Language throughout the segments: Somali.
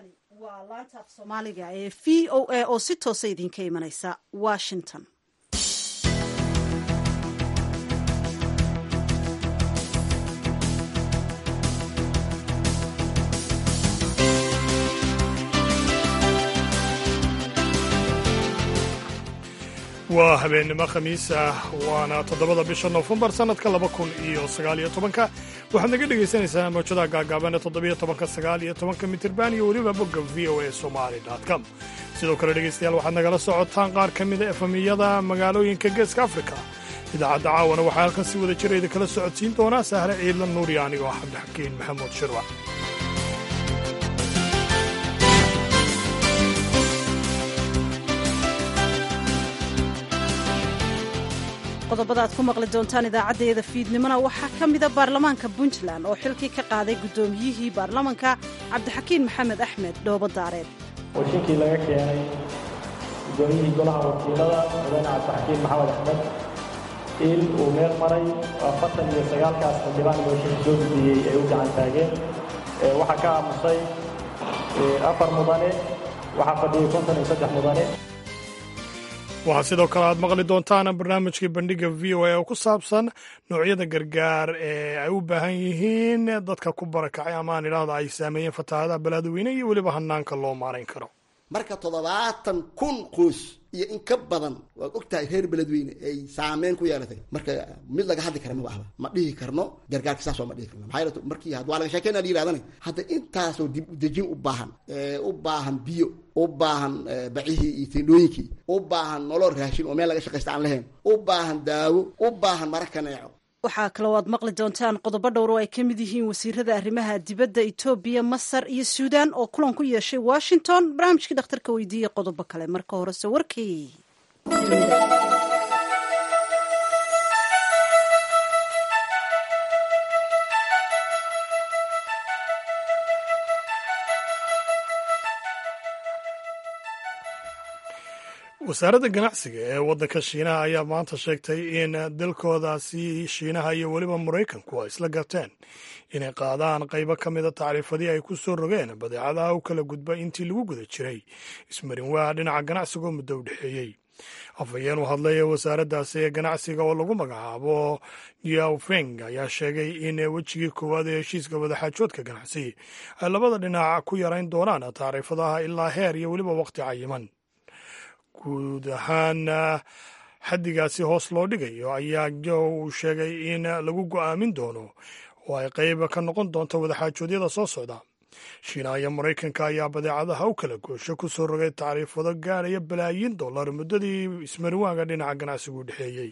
waa laanta af soomaaliga ee v o a oo si toosa idinka imanaysa washington waa habeennimo khamiis ah waana toddobada bisha nofembar sannadka laba kun iyo sagaaliyo tobanka waxaad naga dhegaysanaysaa mawjadaha gaagaaban ee toddobiyo tobanka sagaaliyo tobanka mitirban iyo weliba bogga v o a somali com sidoo kale dhegaystayaal waxaad nagala socotaan qaar ka mida efamiyada magaalooyinka geeska afrika idaacadda caawana waxaa halkan si wada jira idinkala socodsiin doonaa sahre ciidla nuuriya anigoo ah cabdixakiin maxamuud shirwac qodobada aad ku maqli doontaan idaacaddeeda fiidnimona waxaa ka mida baarlamaanka puntland oo xilkii ka qaaday guddoomiyihii baarlamanka cabdixakiin maxamed axmed dhoobo daareed washinkii laga keenay guddoomiyihii golaha wakiilada mudane cabdixakiin maxamed axmed il uu meel maray afartan iyo sagaalkaas xildhibaan mooshinka soo gudbiyey ay u gacan taageen waxaa ka aamusay afar mudane waxaa fadhiyey konton iyo saddex mudane waxaa sidoo kale aad maqli doontaan barnaamijkii bandhiga v o a oo ku saabsan noocyada gargaar ee ay u baahan yihiin dadka ku barakacay ama aan idhaahda ay saameeyeen fatahaadaha balaadweyne iyo weliba hanaanka loo maarayn karo marka toddobaatan kun qoys iyo in ka badan waad og tahay reer beledweyne ay saameyn ku yeelatay marka mid laga hadli kara ma ahba ma dhihi karno gargaarka saas waa ma dhihi karno maxaa yeele markii had waa laga sheekeyna la yirahdana hadda intaasoo dib udejin u baahan u baahan biyo u baahan bacihii iyo tendhooyinkii u baahan nolol raashin oo meel laga shaqaysta aan lahayn u baahan daawo u baahan mara kaneeco waxaa kaloo aad maqli doontaan qodobo dhowr oo ay ka mid yihiin wasiirada arrimaha dibadda etoobiya masar iyo suudaan oo kulan ku yeeshay washington barnaamijkii dhakhtarka weydiiyey qodobo kale marka horese warkii wasaaradda ganacsiga ee waddanka shiinaha ayaa maanta sheegtay in dalkoodaasi shiinaha iyo weliba maraykanku ay isla garteen inay qaadaan qaybo ka mida tacriifadii ay ku soo rogeen badeecadaha u kala gudba intii lagu guda jiray ismarin waa dhinaca ganacsiga oo muddo u dhexeeyey afhayeen u hadlay ee wasaaraddaasi ee ganacsiga oo lagu magacaabo yaofeng ayaa sheegay in wejigii koowaad ee heshiiska wadaxaajoodka ganacsi ay labada dhinac ku yarayn doonaan tacriifadaha ilaa heer iyo weliba waqti cayiman guud ahaan xaddigaasi hoos loo dhigayo ayaa jo uu sheegay in lagu go'aamin doono oo ay qayb ka noqon doonto wadaxaajoodyada soo socda shiinaha iyo maraykanka ayaa badeecadaha u kala goosho ku soo rogay tacriifado gaadhaya balaayiin dollar muddadii ismariwaaga dhinaca ganacsigu u dhexeeyey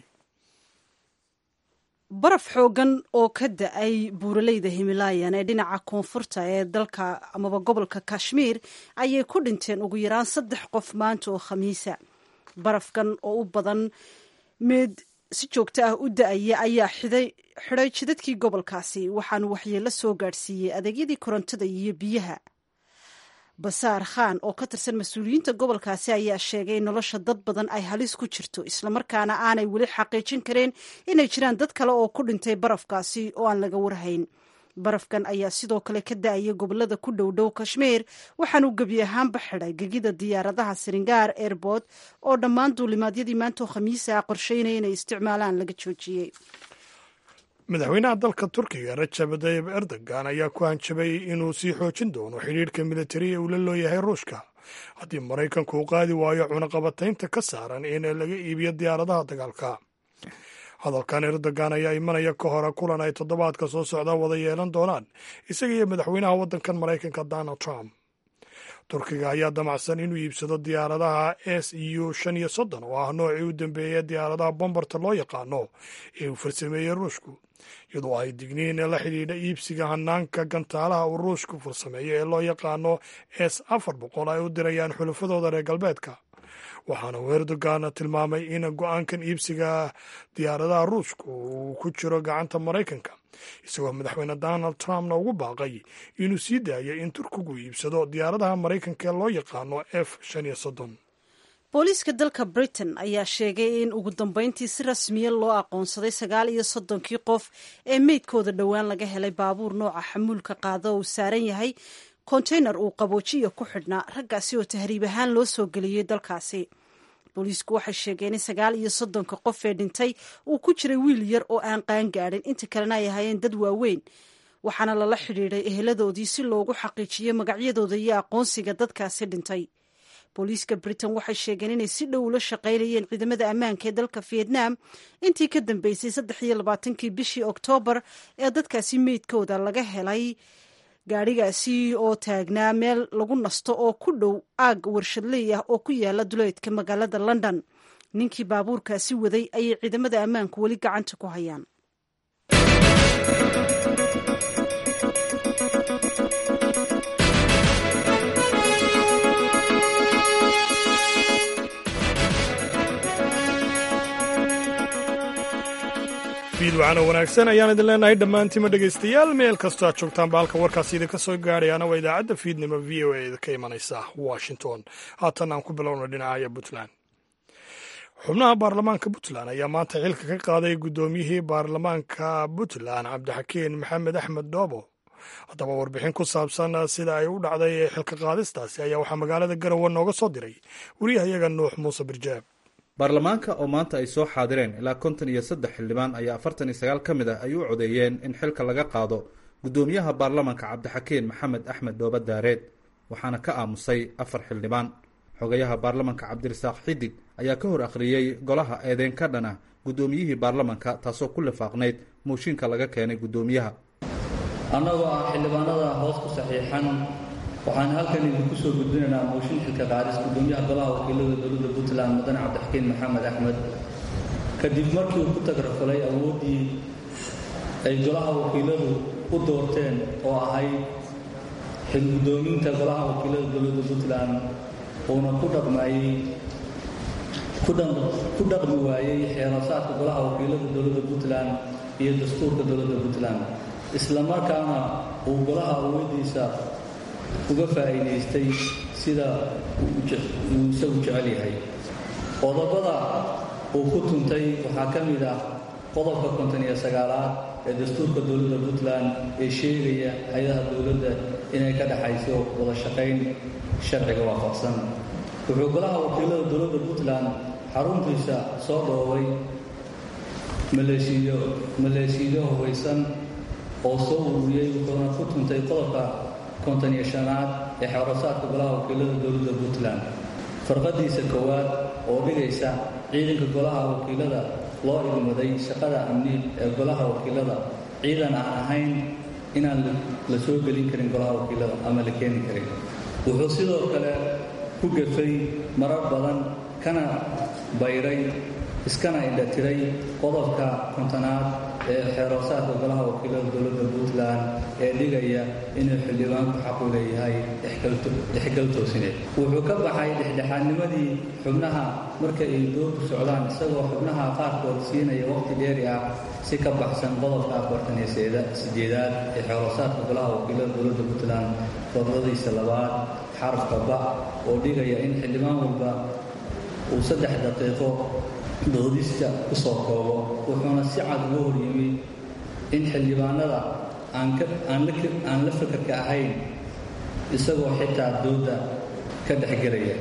baraf xoogan oo ka da-ay buuraleyda himilaayan ee dhinaca koonfurta ee dalka amaba gobolka kashmiir ayay ku dhinteen ugu yaraan saddex qof maanta oo khamiisa barafkan oo u badan mid si joogto ah u da-aya ayaa xidhay jidadkii gobolkaasi waxaanu waxyeello soo gaadhsiiyey adeegyadii korontada iyo biyaha basaar khan oo ka tirsan mas-uuliyiinta gobolkaasi ayaa sheegay in nolosha dad badan ay halis ku jirto islamarkaana aanay weli xaqiijin kareen inay jiraan dad kale oo ku dhintay barafkaasi oo aan laga warhayn barafkan ayaa sidoo kale ka da-aya gobolada ku dhow dhow kashmiir waxaanuu gebi ahaanba xidhay gegida diyaaradaha siringaar airport oo dhammaan duulimaadyadii maantoo khamiisa qorsheynaya inay isticmaalaan laga joojiyey madaxweynaha dalka turkiga rajab tayib erdogan ayaa ku hanjabay inuu sii xoojin doono xidhiirhka militari ee uu la looyahay ruushka haddii maraykanku uu qaadi waayo cunaqabataynta ka saaran in laga iibiyo diyaaradaha dagaalka hadalkan erdogan ayaa imanaya ka hore kulan ay toddobaadka soo socda wada yeelan doonaan isaga iyo madaxweynaha waddankan maraykanka donald trump turkiga ayaa damacsan inuu iibsado diyaaradaha s u shan iyo soddon oo ah noocii u dambeeyay diyaaradaha bombarta loo yaqaano ee uu farsameeyey ruushku iyadoo ay digniin la xidhiidha iibsiga hanaanka gantaalaha uu ruushku farsameeyo ee loo yaqaano s afar boqol ay u dirayaan xulafadooda reer galbeedka waxaana uu erdogan tilmaamay in go-aankan iibsiga diyaaradaha ruushku uu ku jiro gacanta maraykanka isagoo madaxweyne donald trumpna ugu baaqay inuu sii daayo in turkigu iibsado diyaaradaha maraykanka ee loo yaqaano f shan iyo soddon booliiska dalka britain ayaa sheegay in ugu dambeyntii si rasmiya loo aqoonsaday sagaal iyo soddonkii qof ee meydkooda dhowaan laga helay baabuur nooca xamuulka qaada oo uu saaran yahay konteynar uu qaboojiya ku xidhnaa raggaasi oo tahriib ahaan loo soo geliyey dalkaasi booliisku waxay sheegeen in sagaal iyo soddonka qof ee dhintay uu ku jiray wiil yar oo aan qaan gaadhin inta kalena ay ahaayeen dad waaweyn waxaana lala xidhiidhay eheladoodii si loogu xaqiijiyo magacyadooda iyo aqoonsiga dadkaasi dhintay booliiska britain waxay sheegeen inay si dhow ula shaqaynayeen ciidamada ammaanka ee dalka vietnam intii ka dambeysay saddex iyo labaatankii bishii oktoobar ee dadkaasi meydkooda laga helay gaadhigaasi oo taagnaa meel lagu nasto oo ku dhow aag warshadley ah oo ku yaala duleedka magaalada london ninkii baabuurkaasi waday ayay ciidamada ammaanku weli gacanta ku hayaan fiid waxaana wanaagsan ayaan idin leenahay dhammaantiima dhegaystayaal meel kastoo aad joogtaanba halka warkaasi idinka soo gaadhayaana waa idaacadda fiidnimo v o a ka imanaysa washington haatan aan ku bilowna dhinacaya puntland xubnaha baarlamaanka puntland ayaa maanta xilka ka qaaday guddoomiyihii baarlamaanka puntland cabdixakiin maxamed axmed dhoobo haddaba warbixin ku saabsan sida ay u dhacday xilka qaadistaasi ayaa waxaa magaalada garowe nooga soo diray wariyahayaga nuux muuse birjaab baarlamaanka oo maanta ay soo xaadireen ilaa konton iyo saddex xildhibaan ayaa afartan iyo sagaal ka mid ah ay u codeeyeen in xilka laga qaado guddoomiyaha baarlamaanka cabdixakiin maxamed axmed dhooba daareed waxaana ka aamusay afar xildhibaan xogayaha baarlamaanka cabdirasaaq xidig ayaa ka hor akhriyey golaha eedeyn ka dhan ah guddoomiyihii baarlamaanka taasoo ku lifaaqnayd mooshinka laga keenay guddoomiyaha annagoo ah xildhibaanada hoos ku saxiixan waxaan halkan idinku soo gudbinaynaa mooshin xilka qaadis guddoomiyaha golaha wakiilada dowladda puntland mudane cabdixakiin maxamed axmed kadib markii uu ku tagrafalay awooddii ay golaha wakiiladu u doorteen oo ahayd xil guddoominta golaha wakiilada dowladda puntland uuna ku dhaqmayey ku dhaqmi waayey xeerasaadka golaha wakiilada dowladda puntland iyo dastuurka dowladda puntland isla markaana uu golaha awooddiisa uga faa'iidaystay sida uu isagu jecel yahay qodobada uu ku tuntay waxaa ka mid ah qodobka konton iyo sagaalaad ee dastuurka dowladda puntland ee sheegaya hay-adaha dowladda inay ka dhexayso wada shaqayn sharciga waafaqsan wuxuu golaha wakiilada dowladda puntland xaruntiisa soo dhoobay maleeshiyo maleeshiyo hubaysan oo soo ururiyey wuxuuna ku tuntay qodobka konton iyo shanaad ee xeerasaadka golaha wakiilada dowladda puntland farqadiisa koowaad oo dhigaysa ciidanka golaha wakiilada loo idmaday shaqada amni ee golaha wakiilada ciidan aan ahayn inaan la soo gelin karin golaha wakiilada ama la keeni karin wuxuu sidoo kale ku gafay marar badan kana bayray iskana indhatiray qodobka kontonaad ee xeeroosaadka golaha wakiilada dowladda puntland ee dhigaya inuu xildhibaanku xaqu leeyahay dhexgal toosineed wuxuu ka baxay dhexdhexaadnimadii xubnaha marka ay doorku socdaan isagoo xubnaha qaarkood siinaya waqti dheeri ah si ka baxsan qodobka afartan iyo sideedaad ee xeeroosaadka golaha wakiilada dowladda puntland fordadiisa labaad xarafka ba oo dhigaya in xildhibaan walba uu saddex daqiiqo doodista ku soo koobo wuxuuna si cad uga hor yimid in xildhibaanada aan la fakarka ahayn isagoo xitaa doodda ka dhexgelaya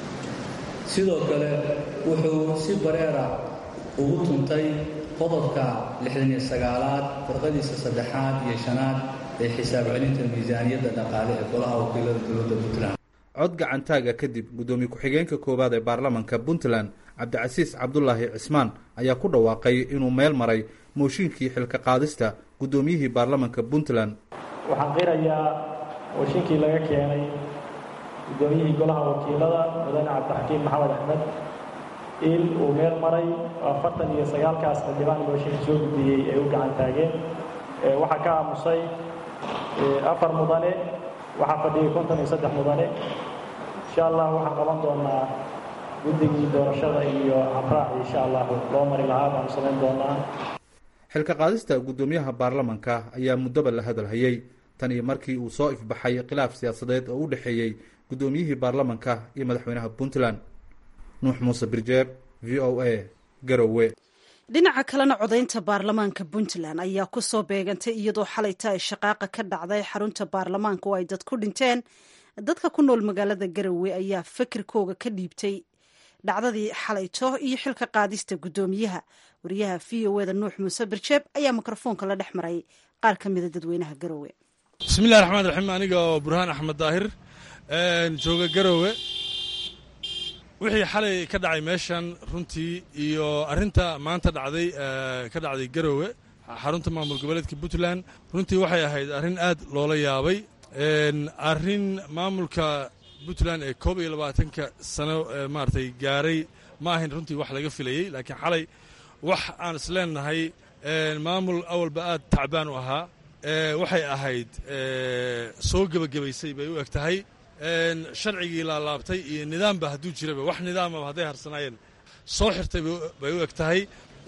sidoo kale wuxuu si bareera ugu tuntay qodobka lixdan iyo sagaalaad farqadiisa saddexaad iyo shanaad ee xisaab celinta miisaaniyadda dhaqaale ee golaha wakiilada dowladda puntland cod gacantaaga kadib guddoomiye ku-xigeenka koowaad ee baarlamaanka puntland cabdicasiis cabdulaahi cismaan ayaa ku dhawaaqay inuu meel maray mooshinkii xilka qaadista guddoomiyihii baarlamaanka puntland waxaan qirayaa mooshinkii laga keenay guddoomiyihii golaha wakiilada mudane cabdixakiin maxamed axmed in uu meel maray afartan iyo sagaalkaas xildhibaan mooshinka soo gudbiyey ay u gacan taageen waxaa ka aamusay afar mudane waxaa fadhiyay konton iyo saddex mudane insha allah waxaan qaban doonaa guddigii doorashada iyo habraac insha allahu loo mari lahaa baanu samayn doonaa xilka qaadista guddoomiyaha baarlamaanka ayaa muddoba la hadalhayey tan iyo markii uu soo ifbaxay khilaaf siyaasadeed oo u dhexeeyey guddoomiyihii baarlamaanka iyo madaxweynaha puntland nuux muuse birjeeb v o a garowe dhinaca kalena codaynta baarlamaanka puntland ayaa ku soo beegantay iyadoo xalayta ay shaqaaqa ka dhacday xarunta baarlamaanka oo ay dad ku dhinteen dadka ku nool magaalada garowe ayaa fikirkooga ka dhiibtay dhacdadii xalayto iyo xilka qaadista guddoomiyaha wariyaha v o eda nuux muuse barjeeb ayaa mikrofoonka la dhex maray qaar ka mida dadweynaha garowe bismillahi raxmaan raxiim aniga oo burhaan axmed daahir jooga garowe wixii xalay ka dhacay meeshan runtii iyo arrinta maanta dhacday ka dhacday garowe xarunta maamul goboleedka puntland runtii waxay ahayd arrin aad loola yaabay arrin maamulka puntland ee koob iyo labaatanka sano maaratay gaaray ma ahayn runtii wax laga filayey laakiin xalay wax aan isleenahay maamul awalba aad tacbaan u ahaa waxay ahayd soo gebagabaysay bay u eg tahay sharcigii laalaabtay iyo nidaamba hadduu jiraba wax nidaamaba hadday harsanaayeen soo xirtay bay u eg tahay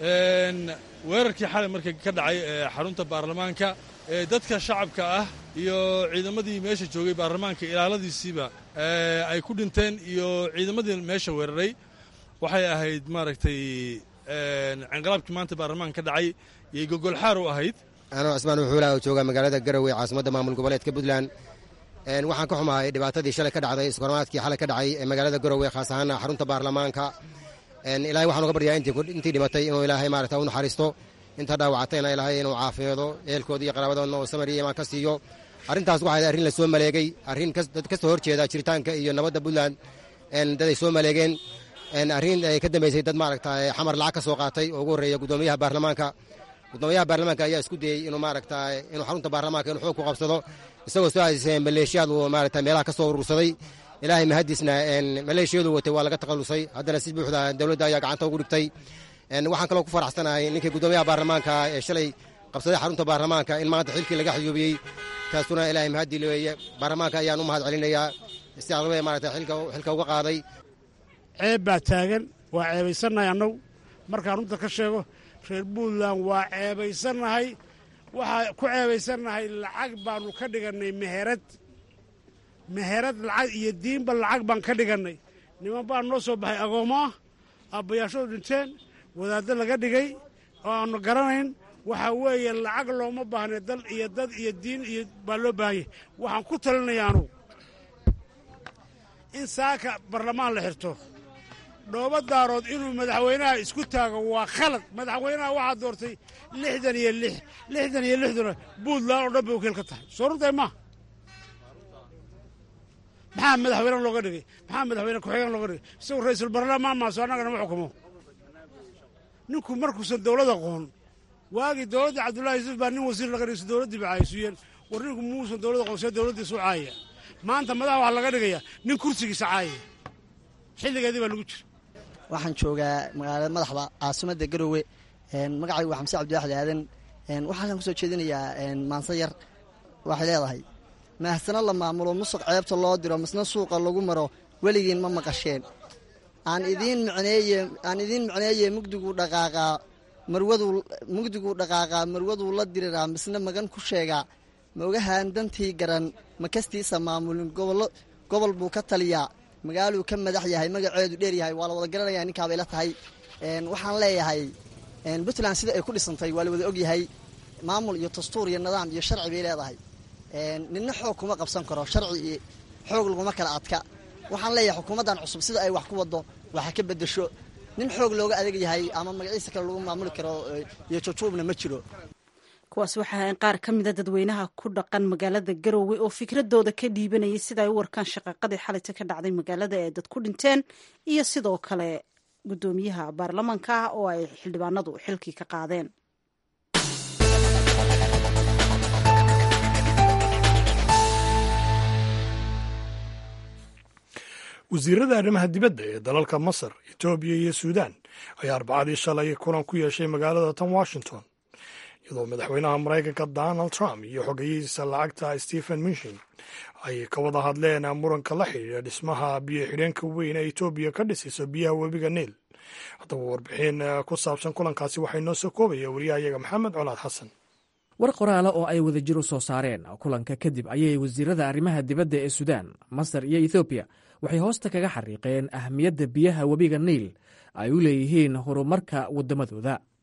weerarkii xalay marka ka dhacay xarunta baarlamaanka dadka shacabka ah iyo ciidamadii meesha joogay baarlamaanka ilaaladiisiiba ay ku dhinteen iyo ciidamadii meesha weeraray waxay ahayd maaragtay cinqalaabkii maanta baarlamaanka ka dhacay yay gogolxaar u ahayd anoo cismaan wuxuula oo jooga magaalada garowe caasimadda maamul goboleedka puntland waxaan ka xumahay dhibaatadii shalay ka dhacday iskormaadkii xalay ka dhacay ee magaalada garowe khaas ahaan xarunta baarlamaanka ilaahay waxaan uga baryaa intii dhimatay inuu ilaahay maarata u naxariisto inta dhaawacatayna ilaahay inuu caafimaado ehelkooda iyo qaraabadoodna oo samar iyo imaan ka siiyo arrintaas waxay arrin la soo maleegay arrin dad ka soo horjeeda jiritaanka iyo nabadda puntland dad ay soo maleegeen arrin ay ka dambaysay dad maaragta xamar lacag ka soo qaatay oo ugu horreeya guddoomiyaha baarlamaanka guddoomiyaha baarlamaanka ayaa isku dayey inuu maaragta inuu xarunta baarlamaanka inuu xoog ku qabsado isagoo soo aasisay maleeshiyaad uu maaragta meelaha ka soo urursaday ilaahay mahadiisna maleeshiyadu watay waa laga takhallusay haddana si buuxda dowladda ayaa gacanta ugu dhigtay waxaan kaloo ku faraxsanahay ninkii guddoomiyaha baarlamaanka ee shalay qabsaday xarunta baarlamaanka in maanta xilkii laga xayuubiyey taasuna ilaahay mahadii weeye baarlamaanka ayaan u mahad celinayaa si aqlabee maaragta xilka uga qaaday ceeb baa taagan waa ceebaysannahay annagu markaan runta ka sheego reer puntland waa ceebaysannahay waxaa ku ceebaysannahay lacag baannu ka dhigannay meherad meherad lacag iyo diinba lacag baan ka dhigannay niman baan noo soo baxay agoommo ah aabbayaashadu dhinteen wadaaddo laga dhigay oo aannu garanayn waxaa weeye lacag looma baahna dal iyo dad iyo diin iyo baa loo baahanyay waxaan ku talinaya anugu in saaka barlamaan la xirto dhooba daarood inuu madaxweynaha isku taago waa khalad madaxweynaha waxaa doortay lixdan iyo lix lixdan iyo lixduna puntland oo dhan bay wakiil ka tahay soo runtahay maa maxaa madaxweyne looga dhigay maxaa madaxweyne ku-xigeen looga dhigay isagu ra-iisul baarlamaan maaso annagana ma xukumo ninku markuusan dowlad aqoon waagii dowladda cabdullahi yuusuf baa nin wasiir laga dhigay dowladdii ba caayisuyeen war ninku muusan dowlad aqoon see dowladdiisu caayaya maanta madaxa waxaa laga dhigayaa nin kursigiisa caayaya xilligeedii baa lagu jira waxaan joogaa magaalada madaxda caasimadda garowe magacaygu waa xamse cabdiwaxid aadan waxaan ku soo jeedinayaa maanse yar waxay leedahay mahasano la maamulo musuq ceebta loo diro misna suuqa lagu maro weligiin ma maqasheen aan idiin micneeye aan idiin micneeye mugdiguu dhaqaaqaa marwaduu mugdiguu dhaqaaqaa marwaduu la diriraa misna magan ku sheegaa ma ogahaan dantii garan ma kastiisa maamulin gobollo gobol buu ka taliyaa magaaluu ka madax yahay magaceedu dheer yahay waa la wada garanaya ninkaabay la tahay waxaan leeyahay puntland sida ay ku dhisantay waa la wada ogyahay maamul iyo dastuur iyo nidaam iyo sharci bay leedahay ninna xoog kuma qabsan karo sharci iyo xoog laguma kala adka waxaan leeyahay xukuumaddan cusub sida ay wax ku wado waxa ka bedesho nin xoog looga adeeg yahay ama magaciisa kale lagu maamuli karo iyo jujuubna ma jiro kuwaas waxaa qaar ka mida dadweynaha ku dhaqan magaalada garowe oo fikradooda ka dhiibanayay sida ay u warkaan shaqaaqadii xalayta ka dhacday magaalada ee dad ku dhinteen iyo sidoo kale guddoomiyaha baarlamaanka ah oo ay xildhibaanadu xilkii ka qaadeen wasiirada arrimaha dibadda ee dalalka masar etoobiya iyo suudaan ayaa arbacadii shalay kulan ku yeeshay magaalada tan washington iyadoo madaxweynaha maraykanka donald trump iyo xogeyihiisa lacagta stephen minshin ay ka wada hadleen muranka la xidhiidha dhismaha biyo xidheenka weyn ee etoobiya ka dhisayso biyaha webiga niil haddaba warbixin ku saabsan kulankaasi waxay noo soo koobaya wariyahayaga maxamed colaad xasan war qoraala oo ay wadajir u soo saareen kulanka kadib ayay wasiirada arrimaha dibadda ee suudaan masar iyo ethoobiya waxay hoosta kaga xariiqeen ahmiyadda biyaha webiga niil ay u leeyihiin horumarka waddamadooda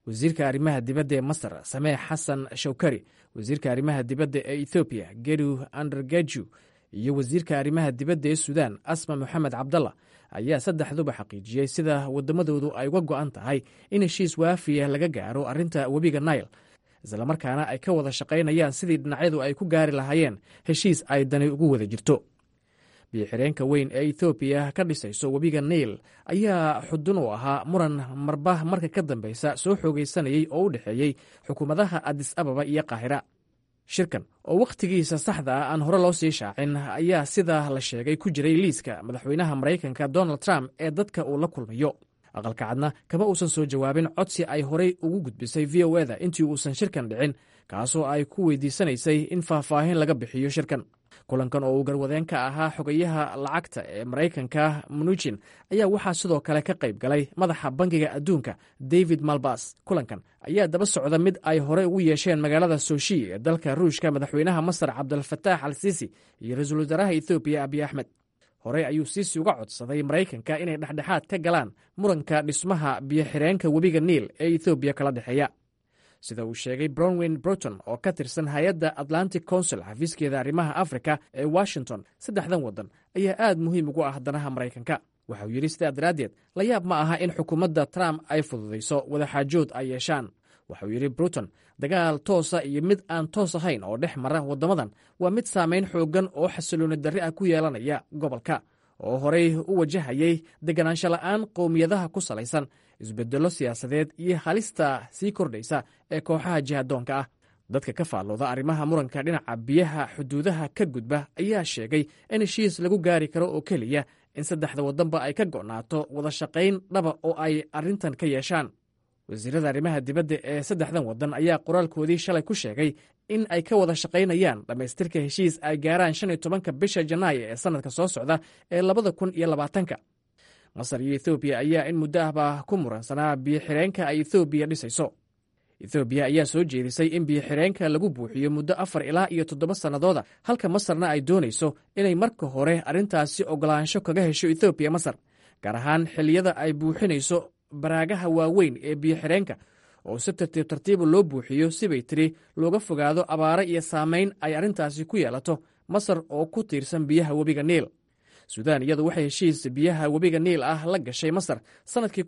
wasiirka arrimaha dibadda ee masar samee xasan shawkari wasiirka arrimaha dibadda ee ethoobiya geru andergeju iyo wasiirka arrimaha dibadda ee suudaan asma moxamed cabdalla ayaa saddexduba xaqiijiyey sida waddamadoodu ay uga go'an tahay in heshiis waafiya laga gaaro arrinta webiga nail islamarkaana ay ka wada shaqaynayaan sidii dhinacyadu ay ku gaari lahaayeen heshiis ay dani ugu wada jirto biyoxireenka weyn ee ethoobiya ka dhisayso webiga nail ayaa xudun u ahaa muran marba marka ka dambeysa soo xoogaysanayey oo u dhexeeyey xukuumadaha adis ababa iyo qaahira shirkan oo wakhtigiisa saxda ah aan hore loo sii shaacin ayaa sida la sheegay ku jiray liiska madaxweynaha maraykanka donald trump ee dadka uu la kulmayo aqalka cadna kama uusan soo jawaabin codsi ay horey ugu gudbisay v o eda intii uusan shirkan dhicin kaasoo ay ku weydiisanaysay in faahfaahin laga bixiyo shirkan kulankan oo uu garwadeen ka ahaa xogayaha lacagta ee maraykanka munuchin ayaa waxaa sidoo kale ka qayb galay madaxa bangiga adduunka david malbas kulankan ayaa daba socda mid ay horey ugu yeesheen magaalada soshi ee dalka ruushka madaxweynaha masar cabdulfataax al siisi iyo ra-iisul wasaaraha ethoobiya abiy axmed horey ayuu siisi uga codsaday maraykanka inay dhexdhexaad ka galaan muranka dhismaha biyoxireenka webiga niil ee ethoobiya kala dhexeeya sida uu sheegay brownwyn broton oo ka tirsan hay-adda atlantic council xafiiskeeda arrimaha afrika ee washington saddexdan waddan ayaa aad muhiim ugu ah danaha maraykanka waxa uu yidhi sidaa daraaddeed la yaab ma aha in xukuumadda trump ay fududayso wadaxaajood ay yeeshaan waxauu yidhi bruton dagaal toosa iyo mid aan toos ahayn oo dhex mara waddamadan waa mid saamayn xooggan oo xasilooni darri ah ku yeelanaya gobolka oo horey u wajahayay deganaansho la'aan qowmiyadaha ku salaysan isbeddello siyaasadeed iyo halista sii kordhaysa ee kooxaha jihadoonka ah dadka ka faallooda arrimaha muranka dhinaca biyaha xuduudaha ka gudba ayaa sheegay in heshiis lagu gaari karo oo keliya in saddexda waddanba ay ka go'naato wada shaqayn dhaba oo ay arrintan ka yeeshaan wasiirada arrimaha dibadda ee saddexdan waddan ayaa qoraalkoodii shalay ku sheegay in ay ka wada shaqaynayaan dhammaystirka heshiis ay gaaraan shan iyo tobanka bisha janaayo ee sannadka soo socda ee labada kun iyo labaatanka masar iyo ethoobiya ayaa in muddo ahba ku muransanaa biyoxireenka ay ethoobiya dhisayso ethoobiya ayaa soo jeedisay in biyoxireenka lagu buuxiyo muddo afar ilaa iyo toddoba sannadooda halka masarna ay doonayso inay marka hore arrintaasi ogolaansho kaga hesho ethoobiya masar gaar ahaan xilliyada ay buuxinayso baraagaha waaweyn ee biyoxireenka oo si tartiib tartiiba loo buuxiyo sibay tiri looga fogaado abaare iyo saamayn ay arrintaasi ku yeelato masar oo ku tiirsan biyaha webiga niil suudaan iyadu waxay heshiis biyaha webiga niil ah la gashay masar sannadkii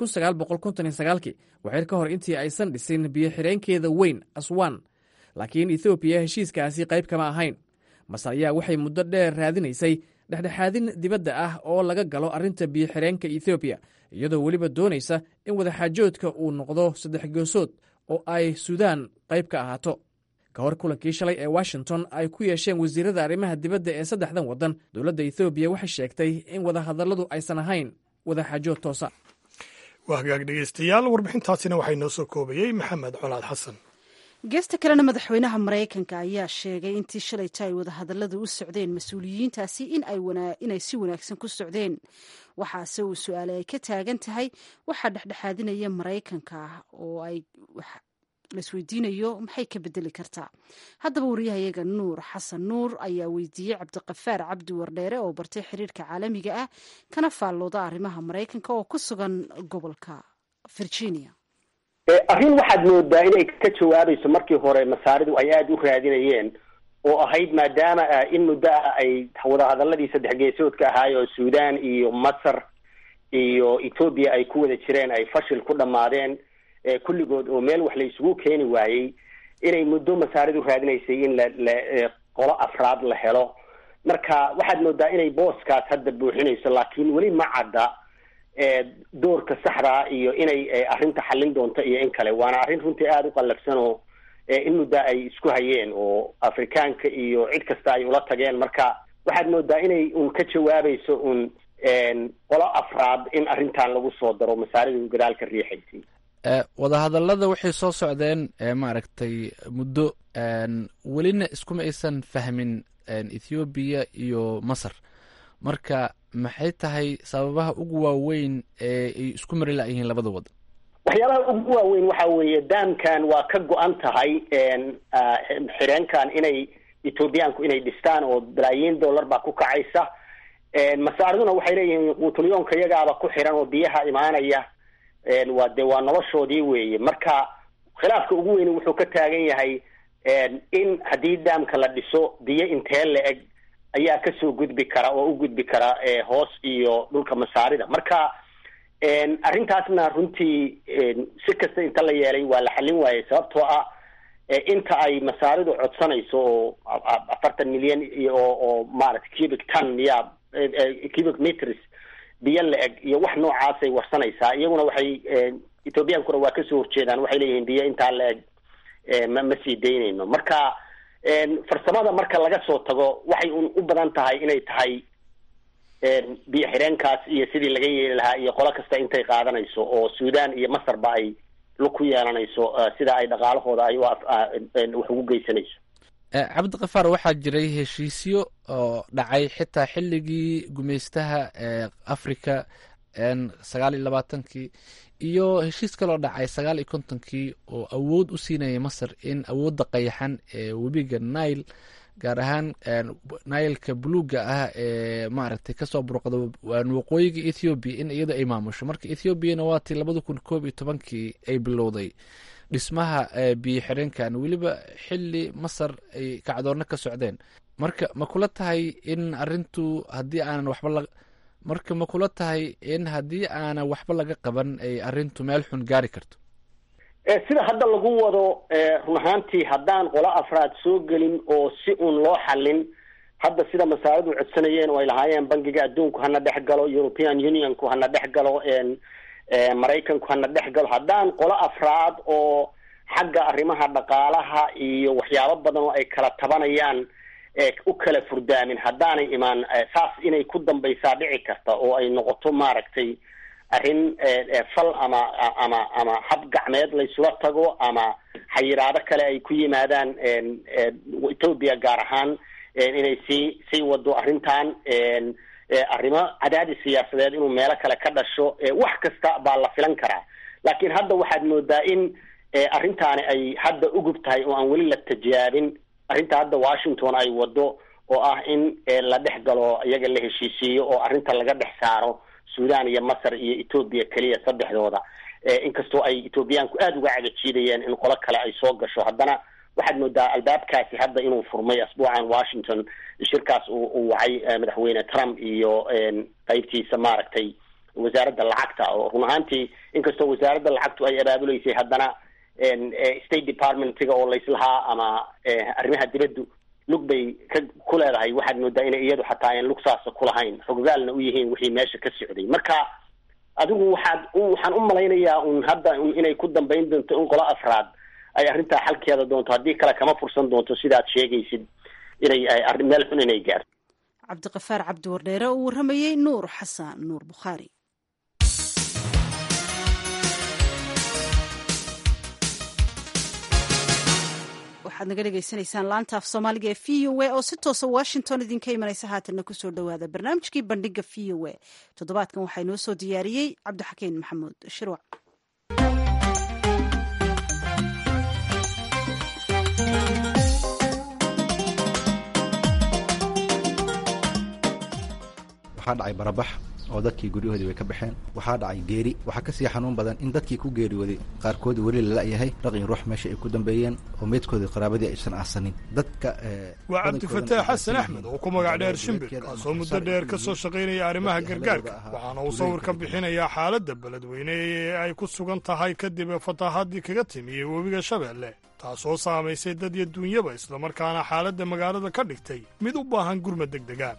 kii waxyar ka hor intii aysan dhisin biyoxireenkeeda weyn aswan laakiin ethoobiya heshiiskaasi qayb kama ahayn masar ayaa waxay muddo dheer raadinaysay dhexdhexaadin dibadda ah oo laga galo arrinta biyoxireenka ethoobiya iyadoo weliba doonaysa in wadaxaajoodka uu noqdo saddex goosood oo ay suudaan qayb ka ahaato ka hor kulankii shalay ee washington ay ku yeesheen wasiirada arrimaha dibadda ee saddexdan waddan dowladda ethoobiya waxay sheegtay in wadahadalladu aysan ahayn wadaxaajood toosa waa hagaag dhegeystayaal warbixintaasina waxay noo soo koobayey maxamed colaad xasan geesta kalena madaxweynaha maraykanka ayaa sheegay intii shalayta ay wadahadalladu u socdeen mas-uuliyiintaasi inay si wanaagsan ku socdeen waxaase uu su-aale ay ka taagan tahay waxaa dhexdhexaadinaya maraykanka oo ay laisweydiinayo maxay ka bedeli kartaa haddaba wariyahayaga nuur xasan nuur ayaa weydiiyey cabdiqafaar cabdi wardheere oo bartay xiriirka caalamiga ah kana faallooda arrimaha maraykanka oo ku sugan gobolka virginia arrin waxaad moodaa inay ka jawaabayso markii hore masaaridu ay aada u raadinayeen oo ahayd maadaama in muddo ah ay wadahadaladii saddex geesoodka ahaay oo suudaan iyo masar iyo ethoobia ay ku wada jireen ay fashil ku dhammaadeen kulligood oo meel wax la isugu keeni waayey inay muddo masaaridu raadinaysay in la la qolo afraad la helo marka waxaad moodaa inay booskaas hadda buuxinayso laakiin weli ma cadda doorka saxdaa iyo inay arrinta xallin doonto iyo in kale waana arrin runtii aada u qallafsan oo in muddaa ay isku hayeen oo afrikaanka iyo cid kasta ay ula tageen marka waxaad moodaa inay un ka jawaabayso un qolo afraad in arrintan lagu soo daro masaaridu gadaalka riixaysay wadahadallada waxay soo socdeen maaragtay muddo welina iskuma aysan fahmin ethoobiya iyo masar marka maxay tahay sababaha ugu waaweyn ee ay isku mari layihiin labada waddan waxyaalaha ugu waaweyn waxa weeye daamkan waa ka go-an tahay xireenkan inay ethoobiyaanku inay dhistaan oo balaayiin dollar baa ku kacaysa masaariduna waxay leeyihiin quutulyoonka iyagaaba ku xiran oo biyaha imaanaya waa de waa noloshoodii weeye marka khilaafka ugu weyni wuxuu ka taagan yahay in haddii daamka la dhiso biyo intee la eg ayaa kasoo gudbi kara oo u gudbi kara hoos iyo dhulka masaarida marka arrintaasna runtii si kasta inta la yeelay waa la xallin waayey sababtoo ah inta ay masaaridu codsanayso oo afartan milyan oo oo maaragtay cubic ton ya cubic meters biyo la eg iyo wax noocaasay warsanaysaa iyaguna waxay ethoobiyankuna waa kasoo horjeedaan waxay leeyihiin biyo intaa la eg ma ma sii daynayno marka farsamada marka laga soo tago waxay un u badan tahay inay tahay biyo xireenkaas iyo sidii laga yeeli lahaa iyo qolo kasta intay qaadanayso oo suudan iyo masarba ay lug ku yeelanayso sida ay dhaqaalahooda ay wax ugu geysanayso cabdikafaar waxaa jiray heshiisyo oo dhacay xitaa xilligii gumaystaha africa sagaal iyo labaatankii iyo heshiis kaloo dhacay sagaal iyo kontonkii oo awood u siinaya masar in awoodda qayaxan ee webiga nile gaar ahaan nileka buluuga ah ee maaragtay kasoo burqda waqooyiga ethoobiya in iyada ay maamusho marka ethoobiana waatii labada kun koob iyo tobankii ay bilowday dhismaha biyo xireenkan weliba xili masar ay kacdoonno ka socdeen marka ma kula tahay in arintu haddii aanan waxba la marka ma kula tahay in haddii aanan waxba laga qaban ay arintu meel xun gaari karto sida hadda lagu wado run ahaantii haddaan qolo afraad soo gelin oo si uun loo xallin hadda sida masaaridu codsanayeen oo ay lahaayeen bangiga adduunku hana dhex galo european unionku hana dhex galo maraykanku hana dhex galo haddaan qolo afraad oo xagga arrimaha dhaqaalaha iyo waxyaabo badan oo ay kala tabanayaan u kala furdaamin haddaanay imaan saas inay ku dambaysaa dhici karta oo ay noqoto maaragtay arrin fal ama ama ama hab gacmeed laysula tago ama xayiraado kale ay ku yimaadaan ethoobia gaar ahaan inay sii sii wado arrintan arrimo cadaadis siyaasadeed inuu meelo kale ka dhasho wax kasta baa la filan karaa laakiin hadda waxaad moodaa in arrintaani ay hadda ugub tahay oo aan weli la tijaabin arrinta hadda washington ay wado oo ah in la dhex galo iyaga la heshiisiiyo oo arrinta laga dhex saaro sudan iyo masar iyo ethoobia keliya saddexdooda inkastoo ay ethoobiyaanku aada uga cagajiidayeen in qolo kale ay soo gasho haddana waxaad moodaa albaabkaasi hadda inuu furmay asbuucan washington shirkaas uu wacay madaxweyne trump iyo qeybtiisa maaragtay wasaaradda lacagta oo run ahaantii inkastoo wasaaradda lacagtu ay abaabuleysay haddana state departmentiga oo layslahaa ama arrimaha dibaddu lug bay ka ku leedahay waxaad moodaa inay iyadu xataa aan lug saasa ku lahayn xogogaalna u yihiin wixii meesha ka socday marka adigu waxaad waxaan u malaynayaa un hadda inay ku dambayn doonto in qolo afraad ay arrintaa xalkeeda doonto haddii kale kama fursan doonto sidaad sheegaysid inay arrin meel xun inay gaarto cabdiqafaar cabdiwardheere uu warramayey nuur xasan nuur bukhaari waxaad naga dhegaysanaysaan laanta af soomaaliga ee v o a oo si toosa washington idinka imanaysa haatanna kusoo dhowaada barnaamijkii bandhiga v o a toddobaadkan waxaa inoo soo diyaariyey cabdixakiin maxamuud shirwac waxaa dhacay barabax oo dadkii guryahoodii way ka baxeen waxaa dhacay geeri waxaa kasii xanuun badan in dadkii ku geeriyooday qaarkood weli lala-yahay raqii ruux meesha ay ku dambeeyeen oo meydkoodii qaraabadii aysan aasanin dadka waa cabdifataax xasan axmed oo ku magac dheer shimbir kaasoo muddo dheer ka soo shaqaynaya arrimaha gargaarka waxaana uu sawir ka bixinayaa xaaladda beledweyne ee ay ku sugan tahay kadib fataahadii kaga timiyey webiga shabeelle taasoo saamaysay dad iyo duunyaba islamarkaana xaaladda magaalada ka dhigtay mid u baahan gurmad degdega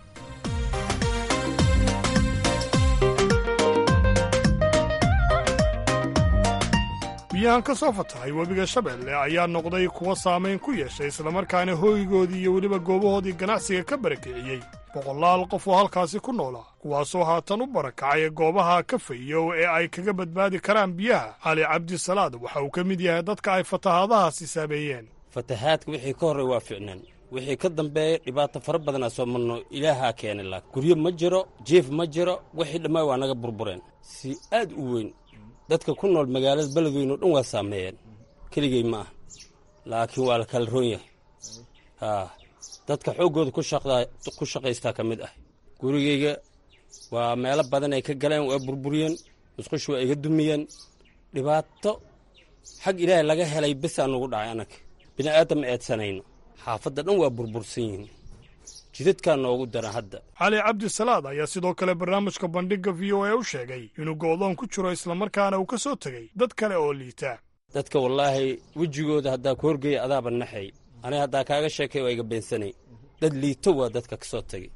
biyahan ka soo fatahay webiga shabeelle ayaa noqday kuwa saamayn ku yeeshay islamarkaana hooygoodii iyo weliba goobahoodii ganacsiga ka barakiciyey boqolaal qof oo halkaasi ku noolaa kuwaasoo haatan u barakacay goobaha ka fayow ee ay kaga badbaadi karaan biyaha cali cabdisalaad waxa uu ka mid yahay dadka ay fatahaadahaasi saameeyeen fatahaadka wixii ka horray waa ficnaan wixii ka dambeeya dhibaato fara badanaa soo marno ilaahaa keenay laa guryo ma jiro jiif ma jiro wixii dhammaa waa naga burbureen si aad u weyn dadka ku nool magaalada beledweyne o dhan waa saameeyeen keligey ma ah laakiin waa la kala roon yahay haa dadka xooggooda ku shaqaystaa ka mid ah gurigayga waa meelo badan ay ka galeen waa burburiyeen musqush waa iga dumiyeen dhibaato xag ilaahay laga helay besaa nugu dhacay annaga bini aadam ma eedsanayno xaafadda dhan waa burbursan yihiin jidadkaa noogu daran hadda cali cabdisalaad ayaa sidoo kale barnaamijka bandhigga v o a u sheegay inuu go'doon ku jiro islamarkaana uu ka soo tegey dad kale oo liita dadka wallaahi wejigooda haddaa ku horgeeya adaaba naxay aniga haddaa kaaga sheekay waa iga beensanay dad liito waa dadka ka soo tegey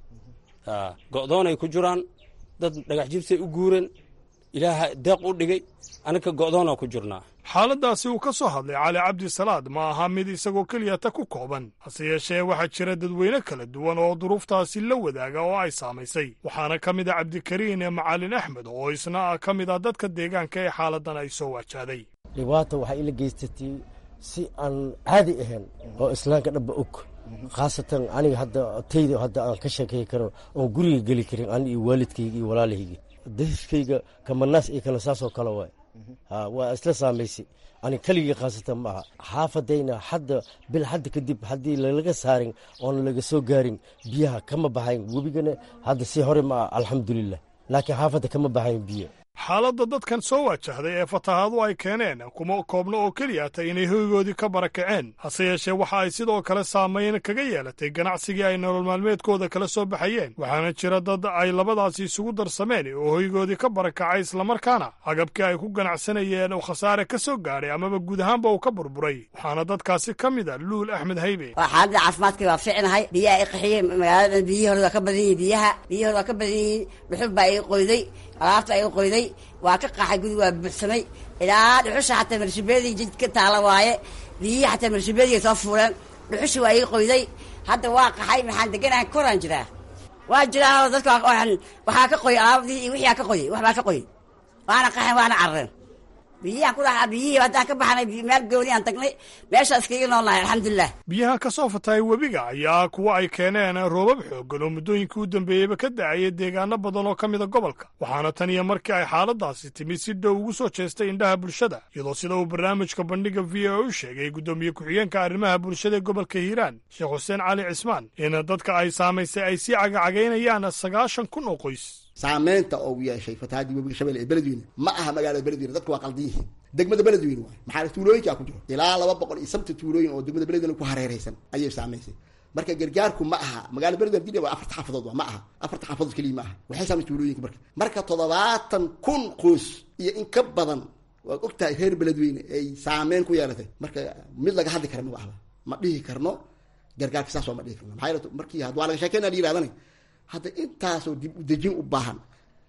go'doonay ku jiraan dad dhagax jibsay u guureen ilaaha deeq u dhigay aniga go'doonaa ku jirnaa xaaladdaasi uu ka soo hadlay cali cabdisalaad ma aha mid isagoo keliyata ku kooban hase yeeshee waxaa jira dadweyne kala duwan oo duruuftaasi la wadaaga oo ay saamaysay waxaana ka mid a cabdikariin ee macalin axmed oo isna ka mid ah dadka deegaanka ee xaaladdan ay soo waajahday dhibaata waxay ila geysatay si aan caadi ahayn oo islaamka dhanba og khaasatan aniga hadda tayda hadda aan ka sheekay karo oon guriga geli karin ani iyo waalidkayga iyo walaalahayga dahiskayga kamanaas iyo kana saasoo kale waay waa isla saamaysay ani keligii khaasatan ma aha xaafadayna hadda bil hadda kadib haddii lalaga saarin oona laga soo gaarin biyaha kama baxayn webigana hadda si hore ma ah alxamdulilah laakiin xaafadda kama baxayn biyo xaaladda dadkan soo waajahday ee fatahaadu ay keeneen kuma koobno oo keliyata inay hoygoodii ka barakaceen hase yeeshee waxa ay sidoo kale saamayn kaga yeelatay ganacsigii ay nolol maalmeedkooda kala soo baxayeen waxaana jira dad ay labadaasi isugu darsameen oo hoygoodii ka barakacay islamarkaana agabkii ay ku ganacsanayeen oo khasaare ka soo gaadhay amaba guud ahaanba uu ka burburay waxaana dadkaasi ka mid a luul axmed haybe waa xaaladda caafimaadkii waa ficnahay biyaha i qaxiyey magaaladan biyihii hore waa ka badan yihin biyaha biyihii hore waa ka badan yihiin dhuxul baa ii qoyday alaabta ay qoyday waa ka qaxay gudi waa buuxsamay ilaa dhuxusha xataa marshibeedii jidka taala waaye biyihii xataa marshibeediga soo fuuleen dhuxushi waa ii qoyday hadda waa qaxay maxaan deganahay koraan jiraa waa jiraa dadka waxaa ka qoy alaabadii iyo wixii aa ka qoyay waxbaa ka qoyay waana qaxen waana carareen biyihiaan ku dhaxaa biyihii haddaan ka baxnay meel gooni aan tagnay meeshaa iskaga noolnahay alxamdulilah biyaha ka soo fatahay webiga ayaa kuwa ay keeneen roobab xooggan oo muddooyinkii u dambeeyeyba ka da'aya deegaano badan oo ka mida gobolka waxaana tan iyo markii ay xaaladaasi timi si dhow ugu soo jeestay indhaha bulshada iyadoo sida uu barnaamijka bandhigga v o u sheegay guddoomiye ku-xigeenka arrimaha bulshada ee gobolka hiiraan sheekh xuseen cali cismaan in dadka ay saamaysay ay sii cagacagaynayaan sagaashan kun oo qoys saamaynta oo yeeshay fatahaadii webiga shabeelle ee beledweyne ma aha magaalada beledweyne dadku waa qaldan yihiin degmada beledweyne waay maxaa tuulooyinkaa ku jiro ilaa laba boqol iyo sabta tuulooyin oo degmada beledweyne ku hareeraysan ayay saamaysay marka gargaarku ma aha magaalada beledweyne hadii waa afarta xaafadood waa ma aha afarta xaafadood keliya ma aha waxay saamaysay tuulooyinka marka marka toddobaatan kun qoys iyo in ka badan waad og tahay reer beledweyne ay saameyn ku yeelatay marka mid laga hadli kara maba ahba ma dhihi karno gargaarka saas waa ma dhihi karno maxaa yeele markii had waa laga sheekeyna la yidhahdana hadda intaasoo dib u dejin u baahan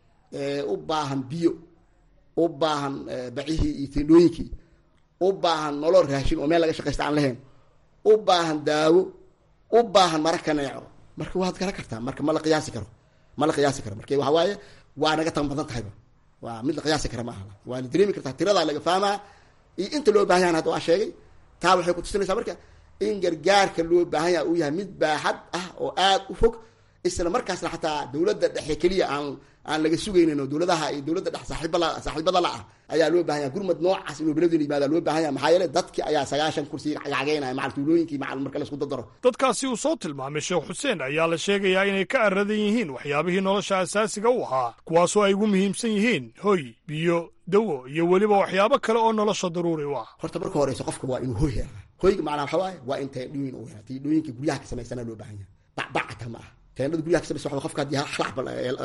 u baahan biyo u baahan bacihii iyo tendhooyinkii u baahan nolol raashin oo meel laga shaqaysta aan lahayn u baahan daawo u baahan mara kaneeco marka waad garan kartaa marka ma la qiyaasi karo ma la qiyaasi karo marka waxa waaye waa naga tan badan tahayba waa mid la qiyaasi kara ma aha waa la dareemi kartaa tiradaa laga fahmaa iyo inta loo baahan yahan hadda waa sheegay taa waxay kutusinaysaa marka in gargaarka loo baahan yaha uu yahay mid baaxad ah oo aada u fog isla markaasna xataa dawladda dhexe keliya aan aan laga sugaynin oo dawladaha iyo dawladda dhex saaxiibala saaxiibada la ah ayaa loo baahan yaha gurmad noocaas inuu beledweyne yimaada loo baahan yaha maxaa yeele dadki ayaa sagaashan kursi cagcageynaya macal tuulooyinkii macal marka laisku dadaro dadkaasi uu soo tilmaamay sheekh xuseen ayaa la sheegayaa inay ka aradan yihiin waxyaabihii nolosha asaasiga u ahaa kuwaasoo ay ugu muhiimsan yihiin hoy biyo dawo iyo weliba waxyaabo kale oo nolosha daruuri u ah horta marka horeyso qofka waa inuu hoy helaa hoyga macnaa waxa waaye waa in teendhooyin u helaa teendhooyinka guryaha ka samaysana loo baahan yahay bacbacata ma aha teendhada guryaha ka samaysa qofka haddii halaxba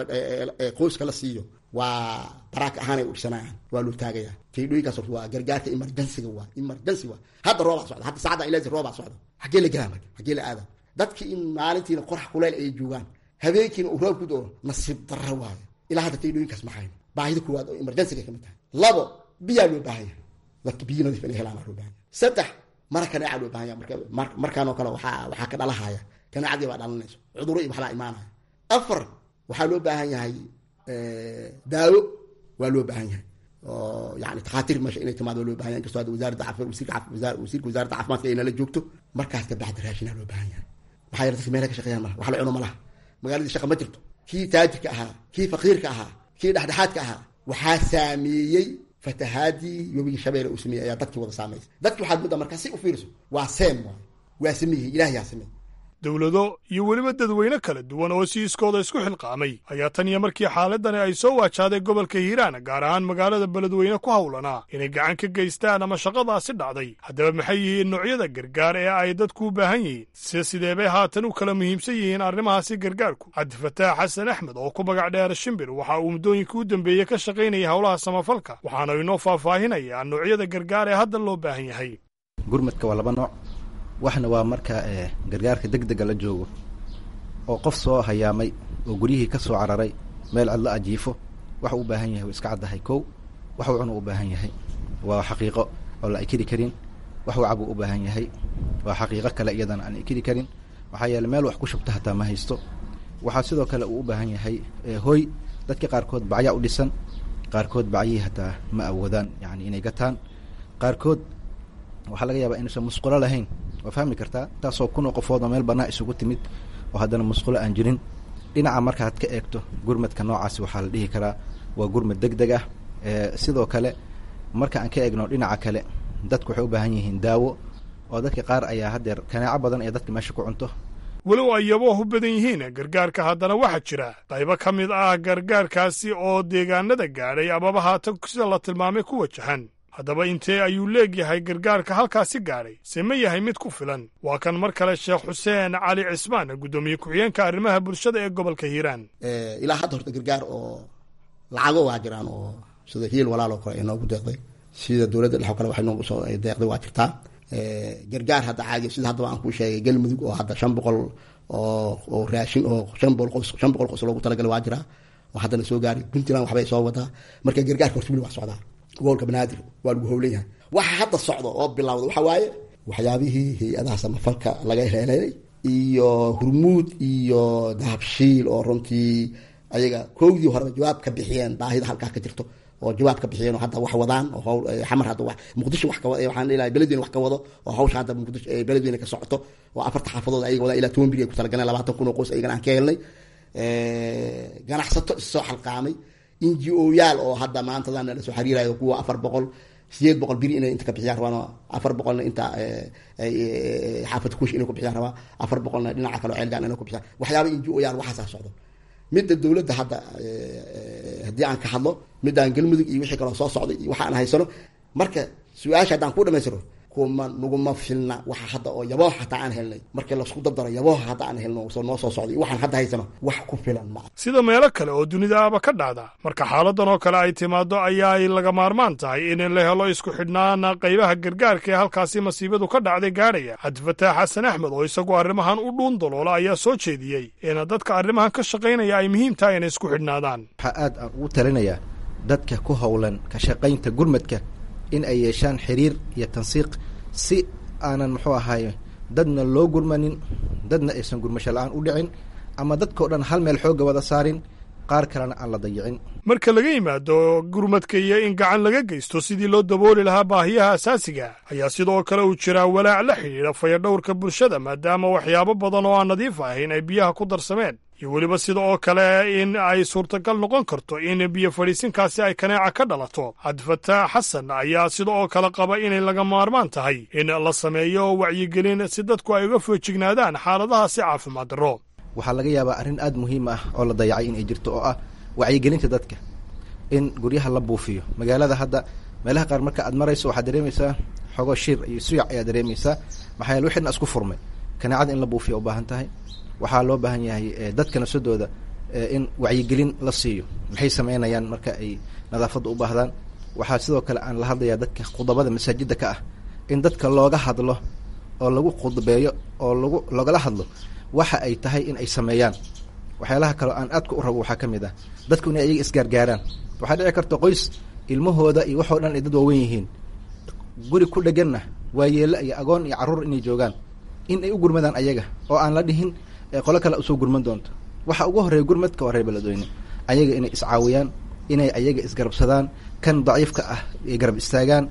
qoyska la siiyo waa baraaka ahaanay u dhisanayaan waa loo taagayaa teendhooyinkaas horta waa gargaarka emergensiga waa emergency waa hadda roobaa socda hadda saacadda ilaasi roobaa socda xaggee la gelaa marka xaggee la aada dadki in maalintiina qorax kuleyl ay joogaan habeenkiina uu roob ku doo nasiib darra waayo ilaa hadda teendhooyinkaas maxayn baahida koowaad oo emergensiga kamid tahay labo biyaa loo baahan yahay dadka biyo nadiif inay helaan loo baahan yahay saddex mara kaneeca loo baahan yahay marka markaanoo kale waxaa waxaa ka dhalahaya kaneecadii baa dhalanayso cuduro iyo waxbaa imaanaya afar waxaa loo baahan yahay daawo waa loo baahan yahay oo yani takhaatiir meesha inay timaado waa loo bahan yahay inkastoo hadda wasaaradda caafimaad wasiirka wasiirka wasaaradda caafimaadka ay nala joogto markaas ka bacdi raashinaa loo baahan yahay maxaa yeele dadka meelaha ka shaqeeyaan malaha wax la cuno malaha magaaladii shaqa ma jirto kii taajirka ahaa kii faqiirka ahaa kii dhexdhexaadka ahaa waxaa saameeyey fatahaadii webiga shabeelle uu sameeyey ayaa dadkii wada saameysay dadki waxaad mudda markaa si u fiiriso waa seem waay waa sameeyey ilaah yaa sameeyey dowlado iyo weliba dadweyne kala duwan oo si iskooda isku xilqaamay ayaa tan iyo markii xaaladani ay soo waajahday gobolka hiiraan gaar ahaan magaalada beledweyne ku howlanaa inay gacan ka geystaan ama shaqadaasi dhacday haddaba maxay yihiin noocyada gargaar ee ay dadku u baahan yihiin se sidee bay haatan u kala muhiimsan yihiin arrimahaasi gargaarku cabdifataax xasan axmed oo ku magac dheer shimbir waxa uu muddooyinkii u dambeeyey ka shaqaynayay howlaha samafalka waxaana inoo faahfaahinayaa noocyada gargaar ee hadda loo baahan yahay gurmadka waa laba nooc waxna waa marka gargaarka deg dega la joogo oo qof soo hayaamay oo guryihii ka soo cararay meel cidlo ajiifo waxa u baahan yahay waa iska caddahay kow waxuu cunu u baahan yahay waa xaqiiqo oo la ikiri karin waxuu cabuu u baahan yahay waa xaqiiqo kale iyadana aan ikiri karin maxaa yeele meel wax ku shubta hataa ma haysto waxaa sidoo kale uu u baahan yahay hoy dadka qaarkood bacyaa u dhisan qaarkood bacyihii hataa ma awoodaan yani inay gataan qaarkood waxaa laga yaabaa inuusan musqulo lahayn waa fahmi kartaa taasoo kunoo qofood oo meel banaa isugu timid oo haddana musqulo aan jirin dhinaca markaad ka eegto gurmadka noocaasi waxaa la dhihi karaa waa gurmad deg deg ah sidoo kale marka aan ka eegno dhinaca kale dadku waxay u baahan yihiin daawo oo dadka qaar ayaa haddeer kanaaco badan ee dadka meesha ku cunto walow ay yabooh u badan yihiin gargaarka haddana waxaa jira qaybo ka mid ah gargaarkaasi oo deegaanada gaadhay amaba haatan sida la tilmaamay ku wajahan haddaba intee ayuu leegyahay gargaarka halkaasi gaadhay se ma yahay mid ku filan waa kan mar kale sheekh xuseen cali cismaan guddoomiye ku-xigeenka arrimaha bulshada ee gobolka hiiraan ilaa hadda horta gargaar oo lacago waa jiraan oo sida hiil walaal oo kale ay noogu deeqday sida dowladda dhex oo kale waxay noogu soo deeqday waa jirtaa gargaar hadda caadi sida haddaba aan kuu sheegay galmudug oo hadda shan boqol oo oo raashin oo shan boqol qos shan boqol qos loogu talagalay waa jiraa oo haddana soo gaaray puntland waxbay soo wadaa marka gargaarka horta wili wax socdaa gobolka banaadir waa lagu howlan yahay waxa hadda socda oo bilowda waxa waaye waxyaabihii hay-adaha samafalka laga heleelay iyo hurmuud iyo dahabshiil oo runtii ayaga kowdii horeba jawaab ka bixiyeen baahida halkaa ka jirto oo jawaab ka bixiyeen oo hadda wax wadaan oo hawl xamar hadda wax muqdisho wax ka wado waxaan ilahay beledweyne wax ka wado oo hawsha hadda muqdisho beledweyne ka socoto oo afarta xaafadood ayaga wadaan ilaa toban biri ay ku talagaleen labaatan kun oo qoys ayagana aan ka helnay ganacsato issoo xalqaamay n g o yaal oo hadda maantadan la soo xiriirayo kuwa afar boqol sideed boqol biri inay inta ka bixiyaan rabaan oo afar boqolna inta xaafad kush inay ku bixiyaan rabaa afar boqolna dhinaca kale oo ceelgaan inay ku bixiyaan waxyaaba n g o yaal waxaasaa socdo midda dowladda hadda haddii aan ka hadlo midaan galmudug iyo wixii kaloo soo socday iyo waxa aan haysano marka su-aasha haddaan ku dhamaystiro kuma naguma filna waxa hadda oo yabooha hataa aan helnay markii laisku dabdaro yabooha hadda aan helno soo noo soo socday waxaan hadda haysano wax ku filan ma sida meelo kale oo dunidaaba ka dhacda marka xaaladan oo kale ay timaado ayaa ay laga maarmaan tahay in la helo isku xidhnaana qaybaha gargaarka ee halkaasi masiibadu ka dhacday gaadhaya cabdifataax xasan axmed oo isagu arrimahan u dhuun daloola ayaa soo jeediyey in dadka arrimahan ka shaqaynaya ay muhiim tahay inay isku xidhnaadaan waxaa aad aan ugu talinayaa dadka ku howlan ka shaqaynta gurmadka in ay yeeshaan xiriir iyo tansiiq si aanan muxuu ahaay dadna loo gurmanin dadna aysan gurmasho la-aan u dhicin ama dadkao dhan hal meel xoogga wada saarin qaar kalena aan la dayicin marka laga yimaado gurmadka iyo in gacan laga geysto sidii loo dabooli lahaa baahiyaha asaasiga ayaa sidoo kale uu jiraa walaac la xidhiidha fayadhowrka bulshada maadaama waxyaabo badan oo aan nadiif ahayn ay biyaha ku darsameen iyo weliba sida oo kale in ay suurtagal noqon karto in biyo fadhiisinkaasi ay kaneeca ka dhalato cabdifataax xasan ayaa sida oo kale qaba inay laga maarmaan tahay in la sameeyo wacyigelin si dadku ay uga foojignaadaan xaaladahaasi caafimaad darro waxaa laga yaabaa arrin aada muhiim ah oo la dayacay in ay jirto oo ah wacyigelinta dadka in guryaha la buufiyo magaalada hadda meelaha qaar marka aad marayso waxaad dareemaysaa xogo shir iyo suyac ayaad dareemaysaa maxaa yaele wixina isku furmay kaneecada in la buufiya u baahan tahay waxaa loo baahan yahay dadka nafsadooda in wacyigelin la siiyo maxay sameynayaan marka ay nadaafadda u baahdaan waxaa sidoo kale aan la hadlayaa dadka khudabada masaajidda ka ah in dadka looga hadlo oo lagu khudbeeyo oo lagu loogala hadlo waxa ay tahay in ay sameeyaan waxyaalaha kaleo aan aadka u rabo waxaa ka mid ah dadku inay ayaga isgaargaaraan waxaa dhici karta qoys ilmahooda iyo waxoo dhan ay dad waawen yihiin guri ku dheganna waa yeelo iyo agoon iyo carruur inay joogaan in ay u gurmadaan ayaga oo aan la dhihin qolo kale usoo gurman doonto waxa ugu horreeya gurmadka waa reer beledweyne ayaga inay iscaawiyaan inay ayaga isgarabsadaan kan daciifka ah ay garab istaagaan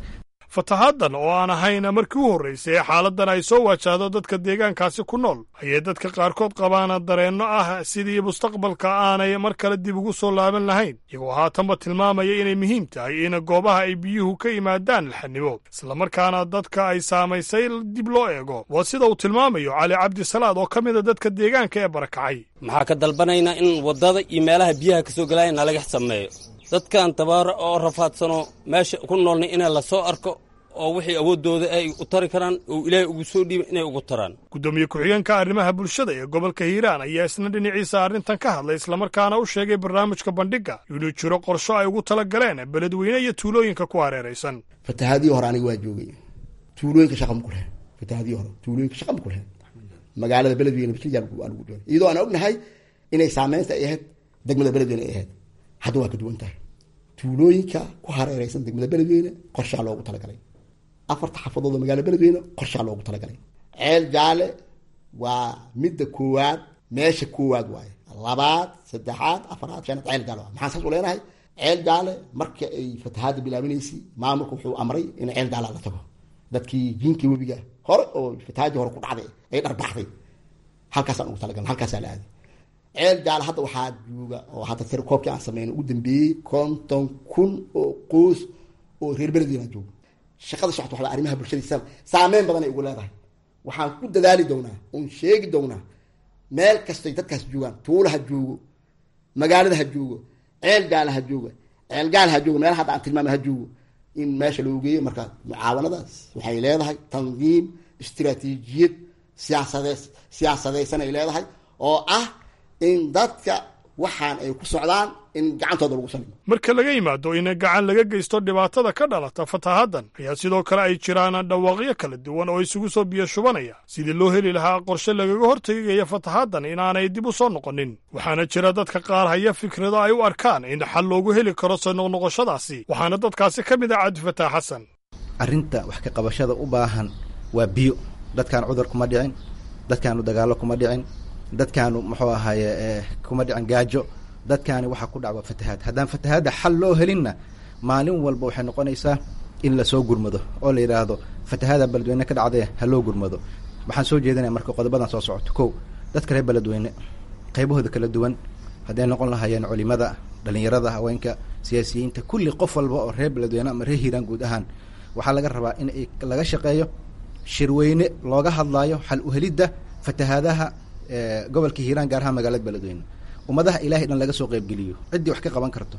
fatahaaddan oo aan ahayn markii u horraysay ee xaaladdan ay soo wajahdo dadka deegaankaasi ku nool ayay dadka qaarkood qabaan dareenno ah sidii mustaqbalka aanay mar kale dib ugu soo laaban lahayn iyagoo haatanba tilmaamaya inay muhiim tahay in goobaha ay biyuhu ka yimaadaan laxanimo islamarkaana dadka ay saamaysay dib loo eego waa sida uu tilmaamayo cali cabdisalaad oo ka mida dadka deegaanka ee barakacay maxaa ka dalbanaynaa in waddada iyo meelaha biyaha ka soo gelaya nalaga sameeyo dadkan tabaaro oo rafaadsano meesha ku noolna inay la soo arko oo wixii awooddooda ay u tari karaan oo ilaahay ugu soo dhiiba inay ugu taraan guddoomiye ku-xigeenka arrimaha bulshada ee gobolka hiiraan ayaa isna dhinaciisa arrintan ka hadlay islamarkaana u sheegay barnaamijka bandhigga inuu jiro qorsho ay ugu tala galeen beledweyne iyo tuulooyinka ku hareeraysan fatahaadii hore aniga waa joogay tuulooyinka shaqa ma ku lehen fatahaadii hore tuulooyinka shaqa ma ku lehen magaalada beledweyne bislijaan ugu joogay iyadoo aan ognahay inay saameynta ay ahayd degmada beledweyne ay ahayd hadda waa ka duwan tahay tuulooyinka ku hareeraysan degmada beledweyne qorshaa loogu talagalay afarta xafadood oo magaalada beledweyne qorshaa loogu talagalay ceel jaale waa midda koowaad meesha koowaad waaye labaad saddexaad afaraad shanaad ceel jaale waa maxaan saas u leenahay ceel jaale marka ay fatahaadda bilaabinaysay maamulka wuxuu amray in ceel jaale la tago dadkii jinkii webiga hore oo fatahaadii hore ku dhacday ay dharbaxday halkaasaan ugu talagalna halkaasaa la aaday ceel jaale hadda waxaa jooga oo hadda tirakoobkii aan sameynay ugu dambeeyey konton kun oo qoys oo reer beledweyna jooga shaqada socota waxba arrimaha bulshadiisa saameyn badan ay ugu leedahay waxaan ku dadaali doonaa oon sheegi doonaa meel kastay dadkaas joogaan tuula ha joogo magaalada ha joogo ceel jaale ha jooga ceel gaal ha joogo meel hadda aan tilmaamay ha joogo in meesha loo geeyo marka mucaawanadaas waxay leedahay tandiim istiraatiijiyad siyaasade siyaasadaysan ay leedahay oo ah in dadka waxaan ay ku socdaan in gacantooda lagu salimo marka laga yimaado in gacan laga geysto dhibaatada ka dhalata fatahaaddan ayaa sidoo kale ay jiraan dhawaaqyo kala duwan oo isugu soo biyo shubanaya sidii loo heli lahaa qorshe lagaga hortegaya fatahaaddan inaanay dib u soo noqonin waxaana jira dadka qaar haya fikrado ay u arkaan in xal loogu heli karo soo noqnoqoshadaasi waxaana dadkaasi ka mid ah cabdifataax xasan arrinta wax ka qabashada u baahan waa biyo dadkaan cudur kuma dhicin dadkaanu dagaallo kuma dhicin dadkaanu muxuu ahaaye kuma dhicin gaajo dadkaani waxaa ku dhac waa fatahaad haddaan fatahaadda xal loo helinna maalin walba waxay noqonaysaa in lasoo gurmado oo la yidhaahdo fatahaada beledweyne ka dhacdee ha loo gurmado waxaan soo jeedinaya marka qodobadan soo socoto kow dadka reer beledweyne qaybahooda kala duwan hadday noqon lahaayeen culimada dhalinyarada haweenka siyaasiyiinta kulli qof walba oo reer beledweyne ama reer hiiraan guud ahaan waxaa laga rabaa in ay laga shaqeeyo shirweyne looga hadlaayo xal uhelidda fatahaadaha gobolka hiiraan gaar ahaan magaalada beledweyne ummadaha ilahay dhan laga soo qeybgeliyo ciddii wax ka qaban karto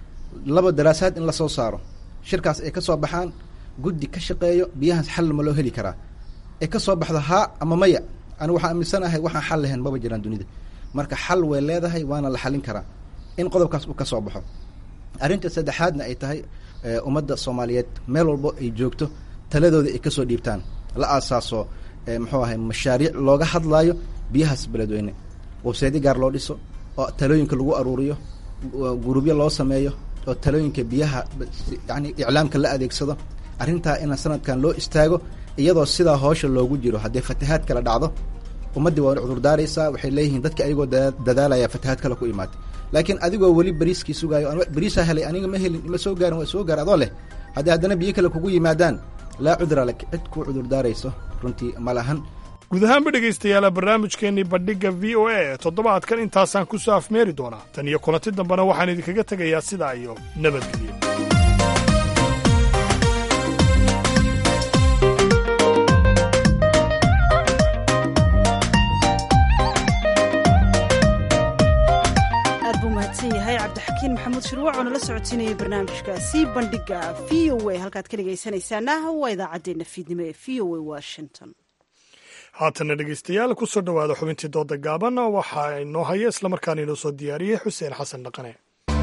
laba daraasaad in lasoo saaro shirkaas ay ka soo baxaan guddi ka shaqeeyo biyahaas xal ma loo heli karaa ay ka soo baxdo haa ama maya anigu waxaan aaminsanahay waxaan xal lahayn maba jiraan dunida marka xal way leedahay waana la xalin karaa in qodobkaas uu ka soo baxo arrinta saddexaadna ay tahay ummadda soomaaliyeed meel walbo ay joogto taladooda ay kasoo dhiibtaan la aasaaso muxuu ahay mashaariic looga hadlaayo biyahaas beledweyne websaydi gaar loo dhiso oo talooyinka lagu aruuriyo gurubyo loo sameeyo oo talooyinka biyaha yani iclaamka la adeegsado arrintaa ina sanadkan loo istaago iyadoo sidaa hoosha loogu jiro haddii fatahaad kala dhacdo ummaddii waa cudurdaaraysaa waxay leeyihiin dadka ayagoo dadaalaya fatahaad kale ku imaatay laakiin adigoo weli bariiskii sugaayo bariisaa helay aniga ma helin ma soo gaarin waa soo gaar adoo leh haddii haddana biyo kale kugu yimaadaan laa cudra lak cid kuu cudurdaarayso runtii ma lahan guud ahaanba dhegaystayaala barnaamijkeennii bandhigga v o a ee toddobaadkan intaasaan ku soo afmeeri doonaa tan iyo kulanti dambena waxaan idinkaga tegayaa sidaa iyo nabadgelyo aad buu mahadsan yahay cabdixakiin maxamuud shirwac oo nala socotiinayay barnaamijkaasi bandhigga v o a halkaad ka dhegaysanaysaana waa idaacaddeenna fiidnimo ee v o a washington haatana dhegaystayaal ku soo dhowaada xubintii dooda gaaban waxaa inoo haya islamarkaana inoo soo diyaariyey xuseen xasan dhaqane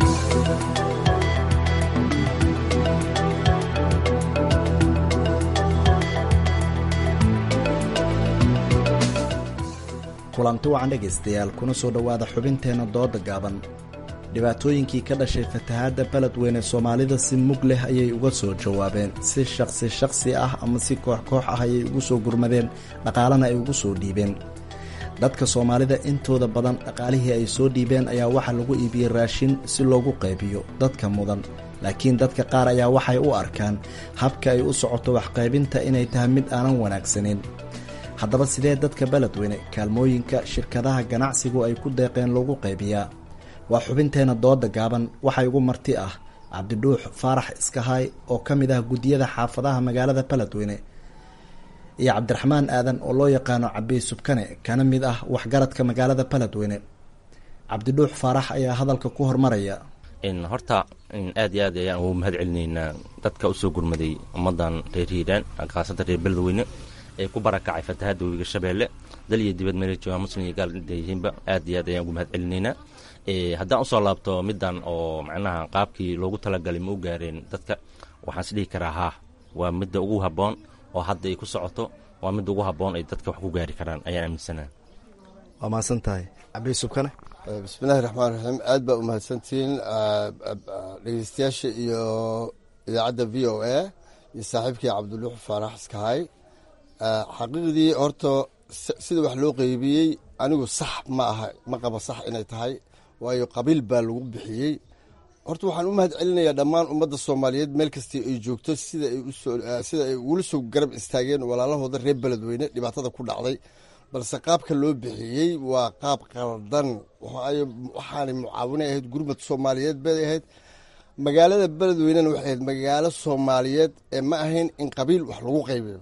kulanti wacan dhegaystayaal kuna soo dhowaada xubinteenna dooda gaaban dhibaatooyinkii ka dhashay fatahaadda beledweyne soomaalida si mug leh ayay uga soo jawaabeen si shaqsi shaqsi ah ama si koox koox ah ayay ugu soo gurmadeen dhaqaalana ay ugu soo dhiibeen dadka soomaalida intooda badan dhaqaalihii ay soo dhiibeen ayaa waxaa lagu iibiyey raashin si loogu qaybiyo dadka mudan laakiin dadka qaar ayaa waxay u arkaan habka ay u socoto waxqaybinta inay tahay mid aanan wanaagsanin haddaba sidee dadka beledweyne kaalmooyinka shirkadaha ganacsigu ay ku deeqeen loogu qaybiyaa waa xubinteenna dooda gaaban waxaa igu marti ah cabdidhuux faarax iskahaay oo ka mid ah guddiyada xaafadaha magaalada beledweyne iyo cabdiraxmaan aadan oo loo yaqaano cabiy subkane kana mid ah waxgaradka magaalada beledweyne cabdidhuux faarax ayaa hadalka ku hormaraya horta aad iyo aad ayaan ugu mahad celinaynaa dadka usoo gurmaday ummadan reer hiiraan khaasatan reer beledweyne ee ku barakacay fatahadda webiga shabeelle dal iyo dibad meela joogaan muslim iyo gaal yihiinba aad iyo aad ayaan ugu mahad celinaynaa haddaan usoo laabto middan oo macnaha qaabkii loogu talagalay ma u gaareen dadka waxaan is dhihi karaa haa waa midda ugu habboon oo hadda ay ku socoto waa midda ugu habboon ay dadka wax ku gaari karaan ayaan aaminsanaa waa mahadsan tahay cabiy subkane bismillahi raxmaan raxiim aad baa u mahadsantihiin dhegeystayaasha iyo idaacadda v o a iyo saaxiibkii cabdiluux faarax iskahay xaqiiqdii horta sida wax loo qeybiyey anigu sax ma aha ma qaba sax inay tahay waayo qabiil baa lagu bixiyey horta waxaan u mahad celinayaa dhammaan ummadda soomaaliyeed meel kastii ay joogto sida ay ugula soo garab istaageen walaalahooda reer beledweyne dhibaatada ku dhacday balse qaabka loo bixiyey waa qaab qaldan waxaanay mucaawinay ahayd gurmad soomaaliyeed bay ahayd magaalada beledweynena waxay ahayd magaalo soomaaliyeed ee ma ahayn in qabiil wax lagu qaybiyo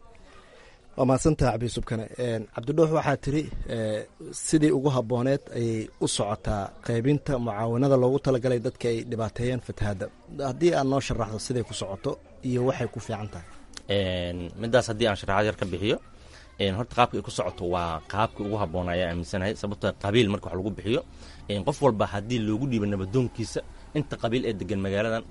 waa mahadsantaha cabiy subkane cabdidhuux waxaa tiri sidii ugu habbooneed ayay u socotaa qaybinta mucaawinada loogu talagalay dadka ay dhibaateeyeen fatahadda haddii aad noo sharaxdo siday ku socoto iyo waxay ku fiican tahay midaas haddii aan sharaxaad yar ka bixiyo horta qaabka ay ku socoto waa qaabkii ugu habboon ayaa aaminsanahay sababto qabiil marka wax lagu bixiyo qof walba haddii loogu dhiibo nabadoonkiisa inta qabiil ee degan magaaladan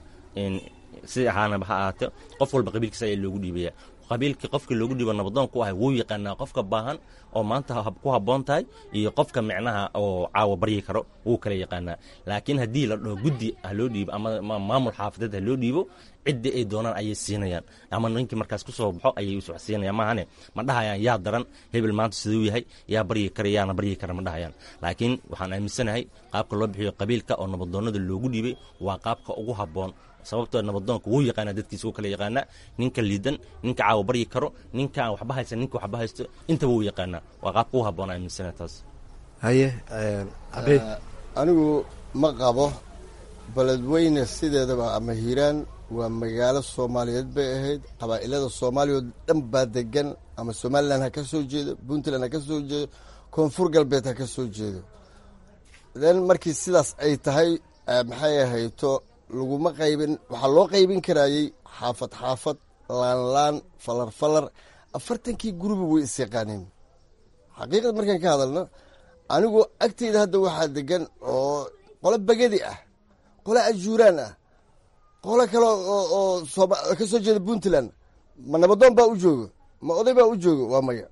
si ahaanaba ha ahaate qof walba qabiilkiisa ayaa loogu dhiibaya qabiilkii qofkii loogu dhiibo nabadoon ku ahay wuu yaqaanaa qofka baahan oo maanta ku habboon tahay iyo qofka micnaha oo caawa baryi karo wuu kala yaqaanaa laakiin haddii la dhaho guddi ha loo dhiibo ama maamul xaafadeed ha loo dhiibo ciddii ay doonaan ayay siinayaan ama ninkii markaas ku soo baxo ayay us wax siinayaan maahane ma dhahayaan yaa daran hebel maanta siduu yahay yaa baryi kara yaana baryi kara ma dhahayaan laakiin waxaan aaminsanahay qaabka loo bixiyo qabiilka oo nabadoonnada loogu dhiibay waa qaabka ugu habboon sababtoo nabadoonka wuu yaqaanaa dadkiisa wuu kala yaqaanaa ninka liidan ninka caawa baryi karo ninka aan waxba haysan ninka waxba haysto intaba wuu yaqaanaa waa qaabka ugu habboon aaminsana taas haye anigu ma qabo beledweyne sideedaba ama hiiraan waa magaalo soomaaliyeed bay ahayd qabaa'ilada soomaaliya oo dhan baa degan ama somalilan ha ka soo jeedo puntland ha ka soo jeedo koonfur galbeed ha ka soo jeedo then markii sidaas ay tahay maxay ahayto laguma qaybin waxaa loo qaybin karayey xaafad xaafad laan laan falar falar afartankii guruba way is yaqaaneen xaqiiqad markaan ka hadalno anigu agteyda hadda waxaa degan oo qolo bagadi ah qolo ajuuraan ah qolo kale oo ka soo jeeda puntland ma nabadoon baa u joogo ma oday baa u joogo waa maya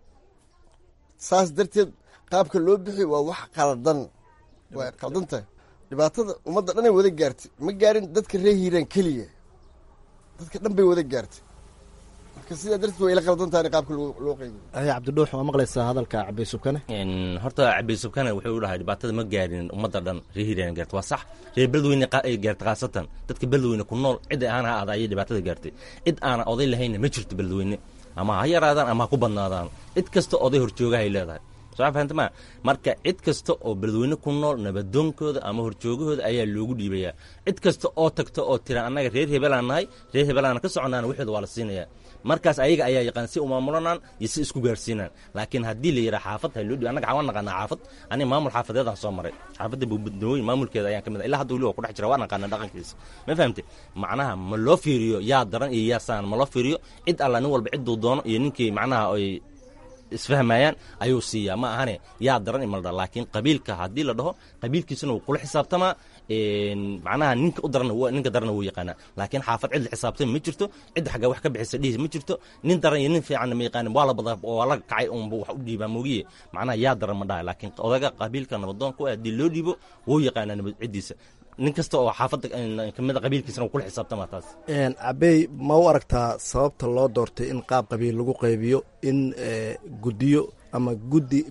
saas darteed qaabka loo bixi waa wax qaldan waa qaldan tahay dhibaatada ummadda dhanay wada gaartay ma gaarin dadka ree hiiraan keliya dadka dhan bay wada gaartay marka sidaa darteed waa ila qaldan tahay qaabka loo qaybiyo haye cabdidhuux waa maqlaysaa hadalka cabiy subkane horta cabiy subkane wuxuu u dhahay dhibaatada ma gaarin ummadda dhan reer hiiraan gaartay waa sax reer beledweyne ay gaartay khaasatan dadka beledweyne ku nool cid aan ha aada ayay dhibaatada gaartay cid aana oday lahaynna ma jirto beledweyne ama ha yaraadaan ama ha ku badnaadaan cid kasta oday horjoogahay leedahay soo fahamtama marka cid kasta oo beledweyne ku nool nabadoonkooda ama horjoogahooda ayaa loogu dhiibayaa cid kasta oo tagta oo tira annaga reer hebelaan nahay reer hebelaana ka soconaana waxooda waa la siinayaa markaas ayaga ayaa yaqaan si umaamulanaan iyo si isku gaarsiinaan laakiin haddii la yidhaha xaafad ha loo dhiibo annaga waan naqaanaa xaafad aniga maamul xaafadeedaan soo maray xaafadda buubadnooyin maamulkeeda ayaan ka mid ilaa hadda weli waa ku dhex jira waa naqaanaa dhaqankiisa ma fahamte macnaha ma loo fiiriyo yaa daran iyo yaa saan ma loo fiiriyo cid alla nin walba cidduu doono iyo ninkii macnaha ay isfahmayaan ayuu siiyaa ma ahane yaa daran imalda laakiin qabiilka haddii la dhaho qabiilkiisuna wuu kula xisaabtamaa macnaha ninka u daran ninka daranna wuu yaqaanaa laakiin xaafad cid la xisaabtama ma jirto cidda xagga wax ka bixisa dhihi ma jirto nin daran iyo nin fiicanna ma yaqaanin waa la badaa waa la kacay unba wax u dhiibaa moogiye macnaha yaa daran ma dhahay laakiin odaga qabiilka nabadoonka haddii loo dhiibo wuu yaqaanaa nabad ciddiisa nin kasta oo xaafadda kamida qabiilkiisana wuu kula xisaabtamaa taas cabey ma u aragtaa sababta loo doortay in qaab qabiil lagu qaybiyo in guddiyo ama guddi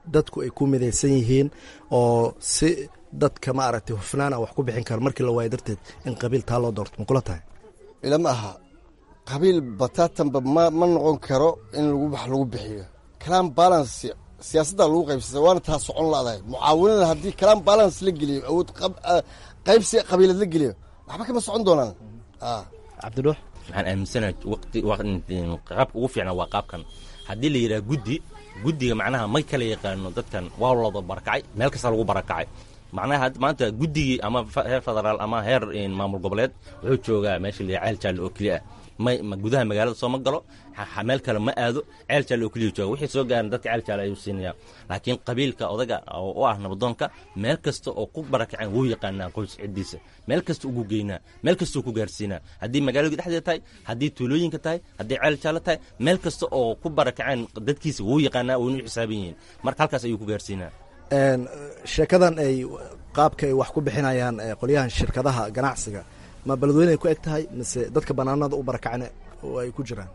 dadku ay ku midaysan yihiin oo si dadka maaragtay hufnaan aan wax ku bixin karo markii la waayo darteed in qabiil taa loo doorto ma kula tahay ilama aha qabiil bataatanba ma ma noqon karo in lagu wax lagu bixiyo kalaan balance siyaasadda lagu qaybsata waana taa socon ladahay mucaawinada haddii kalaan balance la geliyo awood qaybsi qabiilad la geliyo waxba kama socon doonaan cabdidhuux waxaan aaminsanahay waqti qaabka ugu fiicnaa waa qaabkan haddii la yidhaha guddi guddiga macnaha ma kala yaqaano dadkan waa looda barakacay meel kasta lagu barakacay macnaha maanta guddigii ama heer federaal ama heer maamul goboleed wuxuu joogaa meesha la ceel jaalle oo keliya ah ma gudaha magaalada soo ma galo meel kale ma aado ceel jaalle oo keliya jooga wixii soo gaaran dadka ceel jaalle ayuu siinaya laakiin qabiilka odaga oo u ah nabadoonka meel kasta oo ku barakaceen wuu yaqaanaa qoys ciddiisa meel kasta ugu geynaa meel kastau ku gaarsiinaa haddii magaalada dhexdeeda tahay haddii tuulooyinka tahay haddii ceel jaalle tahay meel kasta oo ku barakaceen dadkiisa wuu yaqaanaa waynu u xisaaban yihiin marka halkaas ayuu ku gaarsiinaa sheekadan ay qaabka ay wax ku bixinayaan qolyahan shirkadaha ganacsiga ma beledweyne ay ku eg tahay mise dadka banaanada u barakacne oo ay ku jiraan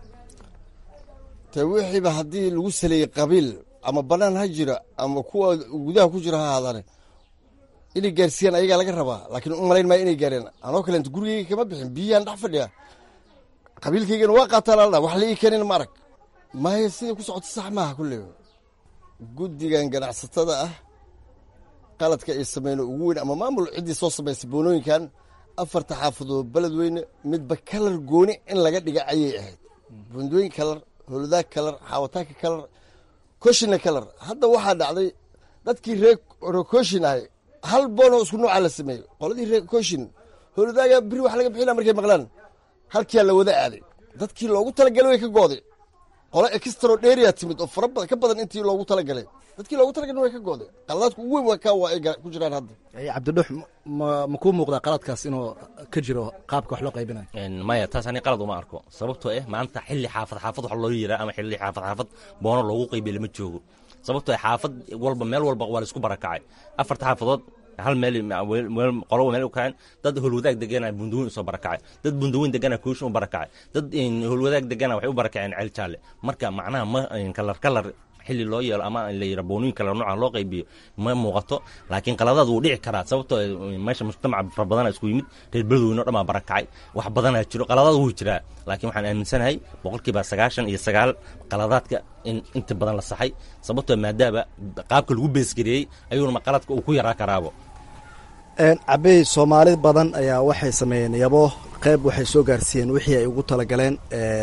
te wixiiba haddii lagu saleeyey qabiil ama banaan ha jira ama kuwa gudaha ku jira ha ahaadane inay gaarsiiyaan ayagaa laga rabaa laakiin u malayn maayo inay gaareen anoo kaleent gurigeyga kama bixin biyaan dhex fadhiya qabiilkaygana waa qaataan aldha wax la ii keenin ma arag maayo siday ku socoto sax maaha kulle guddigan ganacsatada ah qaladka ay sameyn ugu weyn ama maamul ciddii soo samaysay boonooyinkan afarta xaafadood beledweyne midba kalar gooni in laga dhiga ayay ahayd bundooyin kalar holudaag kalar xaawataanka kalar koshina kalar hadda waxaa dhacday dadkii ree koshin ahay hal boonoo isku noocaa la sameeyey qoladii ree koshin holudaaga biri wax laga bixina markay maqlaan halkiyaa la wada aaday dadkii loogu talagalay way ka gooday qolo extro dheria timid oo fara badan ka badan intii loogu talagalay dadkii loogu talagalay way ka gooday qaladaadku ugu weyn waa kaa waa ay ku jiraan hadda cabdidhuux ma ma kuu muuqdaa qaladkaas inuu ka jiro qaabka wax loo qaybinayo maya taas ani qalad uma arko sababtoo eh maanta xilli xaafad xaafad wax loo yiraa ama xilli xaafad xaafad boono loogu qaybiya lama joogo sababtoo eh xaafad walba meel walba waa la isku barakacay afarta xaafadood hal meel qoloba meel u kaceen dad holwadaag degana bundaweyn usoo barakacay dad bundaweyn degana kooshin u barakacay dad holwadaag degana waxay u barakaceen ceel jaalle marka macnaha ma kalar kalar xilli loo yeelo ama la yira boonooyin kale nooca loo qaybiyo ma muuqato laakiin qaladaad wuu dhici karaa sababtoo meesha mujtamac fara badana isku yimid reer beledweyne o dhan baa barakacay wax badanaa jiro qaladaad wuu jiraa laakiin waxaan aaminsanahay boqolkiiba sagaashan iyo sagaal qaladaadka in inta badan la saxay sababtoo maadaaba qaabka lagu beesgareeyey ayuuna qaladka uu ku yaraa karaabo cabey soomaali badan ayaa waxay sameeyeen yabo qeyb waxay soo gaarsiiyeen wixii ay ugu talagaleen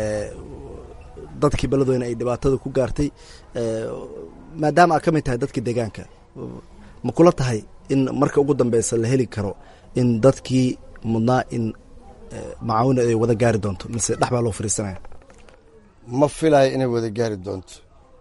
dadkii beledweyne ay dhibaatada ku gaartay maadaama aad ka mid tahay dadkii deegaanka ma kula tahay in marka ugu dambeysa la heli karo in dadkii mudnaa in macaawina ay wada gaari doonto mise dhex baa loo fariisanaya ma filayo inay wada gaari doonto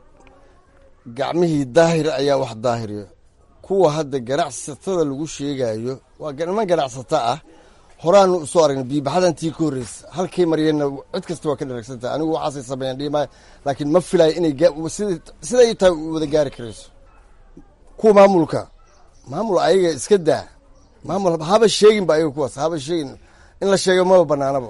gacmihii daahir ayaa wax daahiriyo kuwa hadda ganacsatada lagu sheegayo waa niman ganacsato ah horaanu usoo aragna biibaxadantii ka horreysa halkay mariyeenna cid kasta waa ka dharagsantaha anigu waxaasay sameeyaan dhiimaayo laakiin ma filayo inay siday tahay wada gaari karayso kuwa maamulka maamul ayaga iska daa maamul haba sheegin ba ayaga kuwaas haba sheegin in la sheego maba banaanaba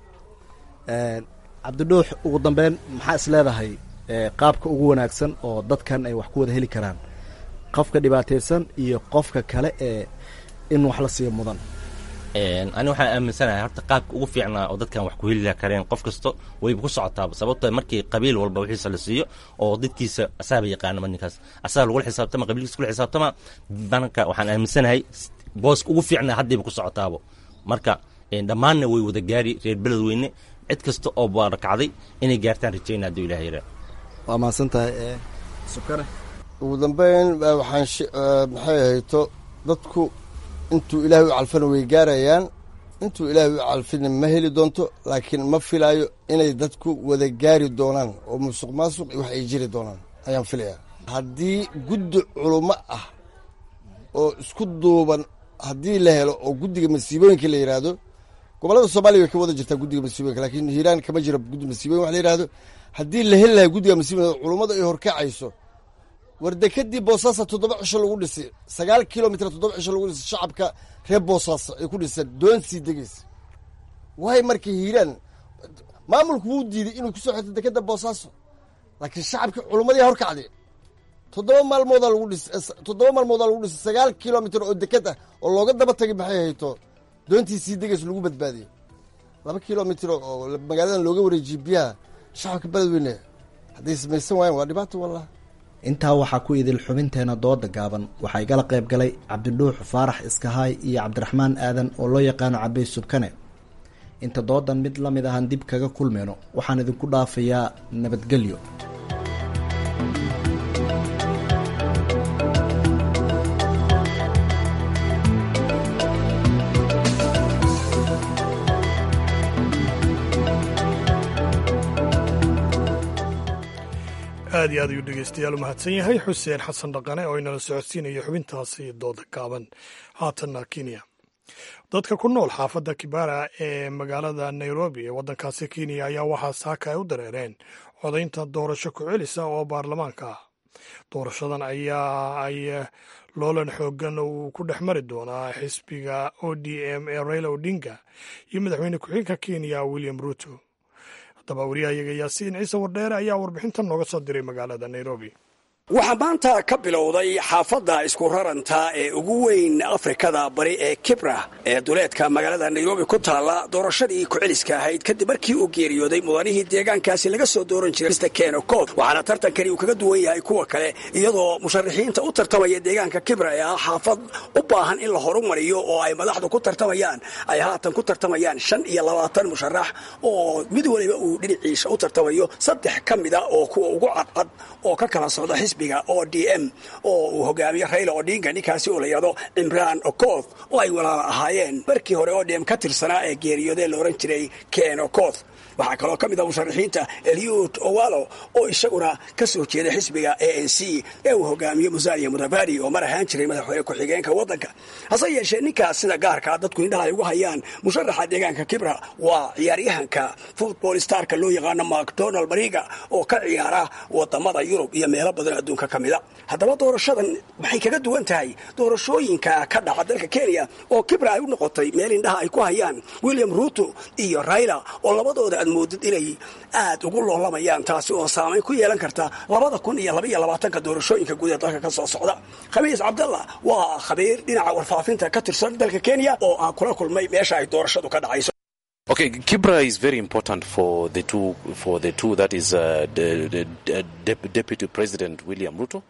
cabdidhuux ugu dambeyn maxaa is leedahay qaabka ugu wanaagsan oo dadkan ay wax ku wada heli karaan qofka dhibaataysan iyo qofka kale ee in wax la siiyo mudan ani waxaan aaminsanahay horta qaabka ugu fiicnaa oo dadkan wax ku heli kareen qof kasto wayba ku socotaaba sababtoo markii qabiil walba wixiisa la siiyo oo dadkiisa asaaba yaqaanama ninkaas asaga lagula xisaabtama qabiilkiisa kula xisaabtama banka waxaan aaminsanahay booska ugu fiicnaa haddayba ku socotaabo marka dhammaanna way wada gaari reer beledweyne cid kasta oo barakacday inay gaartaan rajayna hadduu ilaah yaraa waa mahadsan tahay sukane ugu dambeyn waxaan maxay ahayto dadku intuu ilaahay u calfana way gaarayaan intuu ilaahay u calfina ma heli doonto laakiin ma filaayo inay dadku wada gaari doonaan oo musuq maasuq wax ay jiri doonaan ayaan filayaa haddii guddi culummo ah oo isku duuban haddii la helo oo guddiga masiibooyinka la yidhaahdo gobollada soomaaliya way ka wada jirtaa guddiga masiibooyinka laakiin hiiraan kama jira guddi masiibooyin wax la yidhahdo haddii la heli lahay guddiga masiibooyinka culummada ay horkacayso war dekadii boosaasa toddoba cisho lagu dhisay sagaal kilomitr toddoba cisho lagu dhisay shacabka reer boosaasa ay ku dhiseen doon sii degeysa waay markay hiiraan maamulku wuu diiday inuu kusoo xirto dekada boosaaso laakiin shacabkii culummadii horkacday toddoba maalmoodaa lagu dhis toddoba maalmoodaa lagu dhisay sagaal kilomitr oo deked ah oo looga daba tagay maxay hayto doontii sii degays lagu badbaadiyey laba kilomitr oo magaaladan looga wareejiyey biyaha shacabka beledweyne hadday samaysan waayeen waa dhibaato wallah intaa waxaa ku idil xubinteena dooda gaaban waxaa igala qayb galay cabdidhuux faarax iskahaay iyo cabdiraxmaan aadan oo loo yaqaano cabey subkane inta doodan mid la mid ahaan dib kaga kulmayno waxaan idinku dhaafayaa nabadgelyo aad iyo aad ayuu dhegeystayaal u mahadsan yahay xuseen xasan dhaqane oo inala socodsiinaya xubintaasi dooda gaaban haatanna kenya dadka ku nool xaafadda kibara ee magaalada nairobi ee waddankaasi kenya ayaa waxaa saaka ay u dareereen codaynta doorasho ku celisa oo baarlamaanka ah doorashadan ayaa ay loolan xoogan uu ku dhex mari doonaa xisbiga o d m ee raila odinga iyo madaxweyne ku-xigeenka kenya william ruto haddaba wariyahayaga yaasiin ciise wardheere ayaa warbixintan nooga soo diray magaalada nairobi waxaa maanta ka bilowday xaafadda isku raranta ee ugu weyn afrikada bari ee kibra ee duleedka magaalada nairobi ku taalla doorashadii ku-celiska ahayd kadib markii uu geeriyooday mudanihii deegaankaasi laga soo dooran jiray mr keno cod waxaana tartankani uu kaga duwan yahay kuwa kale iyadoo musharaxiinta u tartamaya deegaanka kibra ee ah xaafad u baahan in la horumariyo oo ay madaxdu ku tartamayaan ay haatan ku tartamayaan shan iyo labaatan musharax oo mid waliba uu dhinaciisa u tartamayo saddex ka mida oo kuwa ugu cadcad oo ka kala socda xisbiga o d m oo uu hogaamiyo raila odinga ninkaasi oo la yidhahdo cimraan okoth oo ay walaala ahaayeen markii hore o d m ka tirsanaa ee geeriyooday la ohan jiray ken okoth waxaa kaloo ka mid ah musharaxiinta eliud owalo oo isaguna ka soo jeeda xisbiga a n c ee uu hogaamiyo musalia mudabari oo mar ahaan jiray madaxweyne ku-xigeenka waddanka hase yeeshee ninkaas sida gaarkaa dadku indhaha ay ugu hayaan musharaxa deegaanka kibra waa ciyaaryahanka football starka loo yaqaano macdonald mariga oo ka ciyaara wadamada yurub iyo meelo badan adduunka ka mida haddaba doorashadan maxay kaga duwan tahay doorashooyinka ka dhaca dalka kenya oo kibra ay u noqotay meel indhaha ay ku hayaan william ruto iyo raila oo labadooda moodid inay aad ugu loolamayaan taasi oo saamayn ku yeelan karta labada kun iyo labaiyo labaatanka doorashooyinka guud ee dalka ka soo socda khamiis cabdallah waa khabiir dhinaca warfaafinta ka tirsan dalka kenya oo aan kula kulmay meesha ay doorashadu ka dhacayso Okay, Kibra is very important for the two for the two that is uh, the, the, the Dep- Deputy President William Ruto.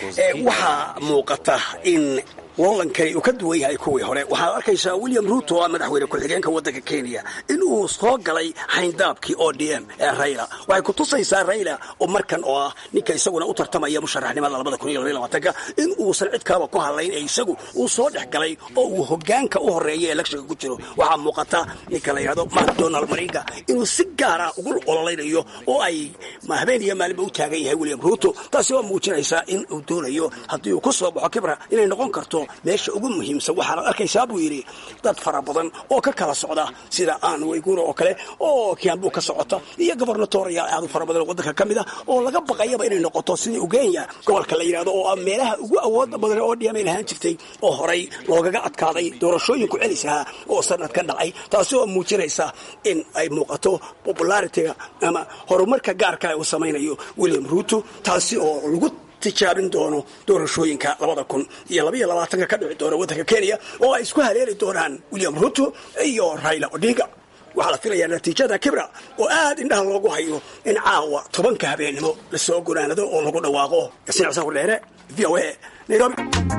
waxaa muuqata in loolankani uu ka duwan yahay kuwii hore waxaad arkaysaa william ruto oo ah madaxweyne ku-xigeenka waddanka kenya in uu soo galay hayndaabkii o d m ee raila waxay ku tusaysaa raila oo markan oo ah ninka isaguna u tartamaya musharaxnimada labada kun iyo labaiy labaatanka in uusan cid kalaba ku hadlayn ee isagu uu soo dhex galay oo uu hogaanka u horeeya elekshinka ku jiro waxaa muuqata ninka la yidhahdo macdonald mariga inuu si gaara ugu ololaynayo oo ay habeen iyo maalinba u taagan yahay william ruto taasi waa muujinaysaa in uu doonayo haddii uu ku soo baxo kibra inay noqon karto meesha ugu muhiimsan waxaanad arkaysaa buu yidhi dad fara badan oo ka kala socda sida aan waygura oo kale oo kiambu ka socota iyo gobernatorial aad u fara badan oo waddanka ka mid a oo laga baqayaba inay noqoto sidii ugenya gobolka la yidhahdo oo ah meelaha ugu awooda badan oo dhiamay lahaan jirtay oo horay loogaga adkaaday doorashooyinku celisaha oo sanadkan dhacay taasi oo muujinaysa in ay muuqato popularitiga ama horumarka gaarka uu samaynayo william ruto taasi oo lagu tijaabin doono doorashooyinka labada kun iyo labaiyo labaatanka ka dhici doona waddanka kenya oo ay isku haleeli doonaan william ruto iyo raila odinga waxaa la filayaa natiijada kibra oo aad indhaha loogu hayo in caawa tobanka habeennimo lasoo gunaanado oo lagu dhawaaqo yasin xuseen hurdheere v o a nairobi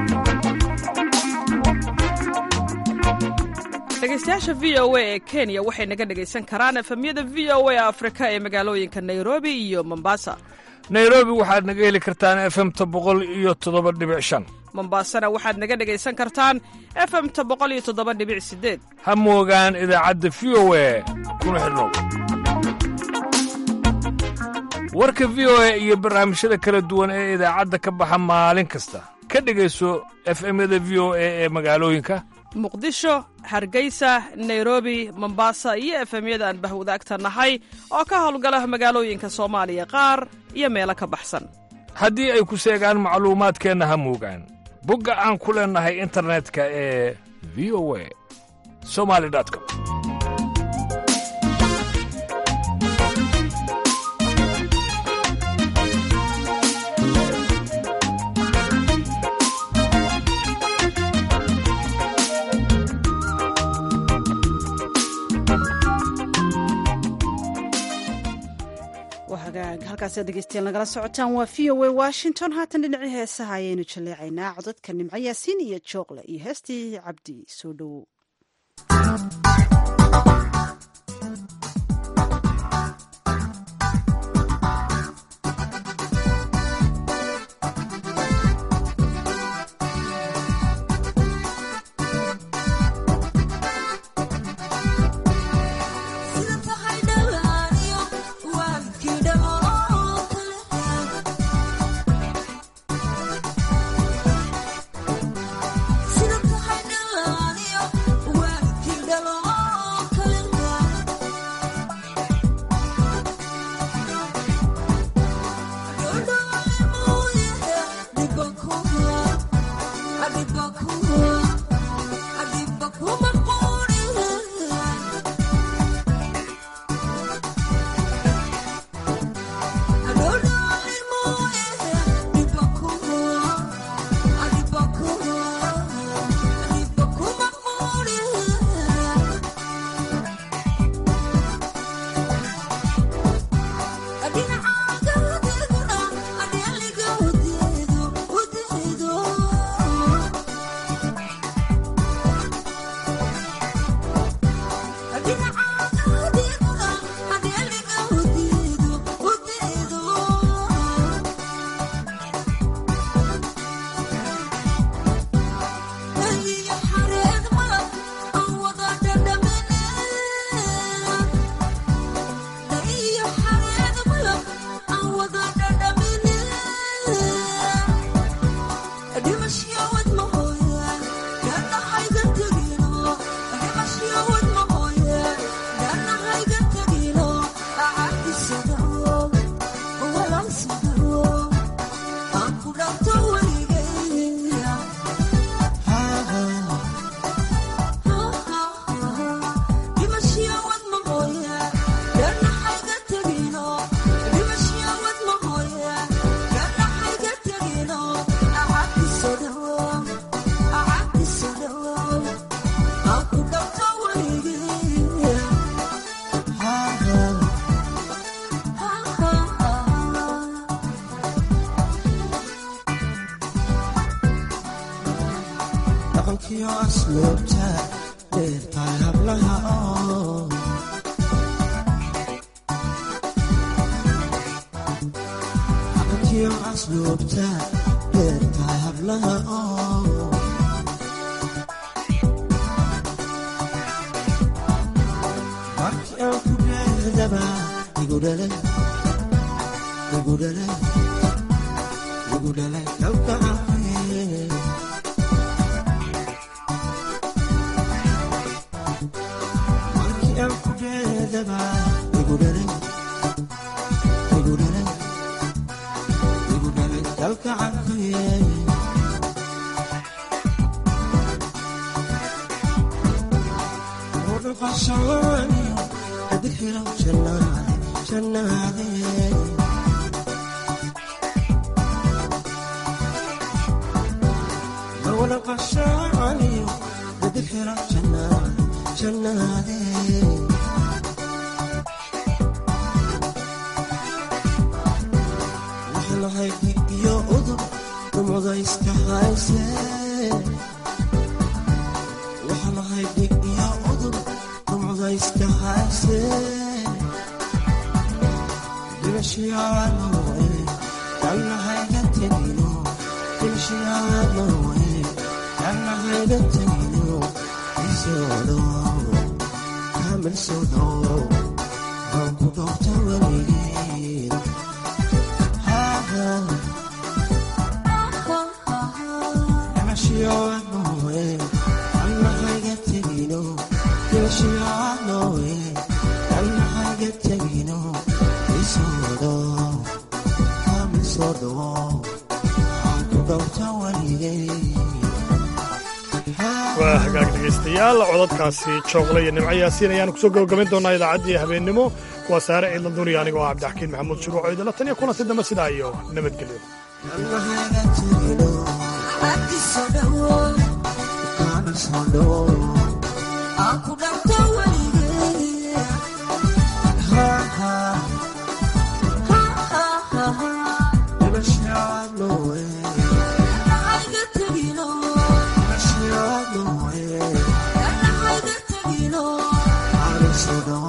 dhegeystayaasha v o a ee kenya waxay naga dhegaysan karaan efemyada v o a afrika ee magaalooyinka nairobi iyo mombasa nairobi waxaad naga heli kartaan efemta boqol iyo toddoba dhibic shan mombasana waxaad naga dhegaysan kartaan efemta boqol iyo toddoba dhibic sideed ha moogaan idaacadda v o a kuna xidhnow warka v o a iyo barnaamijyada kala duwan ee idaacadda ka baxa maalin kasta ka dhegayso efemyada v o a ee magaalooyinka muqdisho hargeysa nairobi mombasa iyo efemyada aan bahwadaagta nahay oo ka howlgala magaalooyinka soomaaliya qaar iyo meelo ka baxsan haddii ay ku seegaan macluumaadkeenna ha moogaan bogga aan ku leennahay internetka ee v o a somali com hagaag halkaasa dhegeystayaal nagala socotaan waa v o a washington haatan dhinacii heesaha ayaynu jaleecaynaa codadka nimco yaasiin iyo jooqle iyo heestii cabdi soo dhowow waa hagaag dhegaystayaal codadkaasi jooqle iyo nimco yaasiin ayaanu kusoo gabagabayn doonaa idaacaddii habeennimo waa saare ciidla duniya anigoo ah cabdixakiin maxamuud shuruuco idala tan iyo kulanti dambe sidaa iyo nabadgelyo ha sugo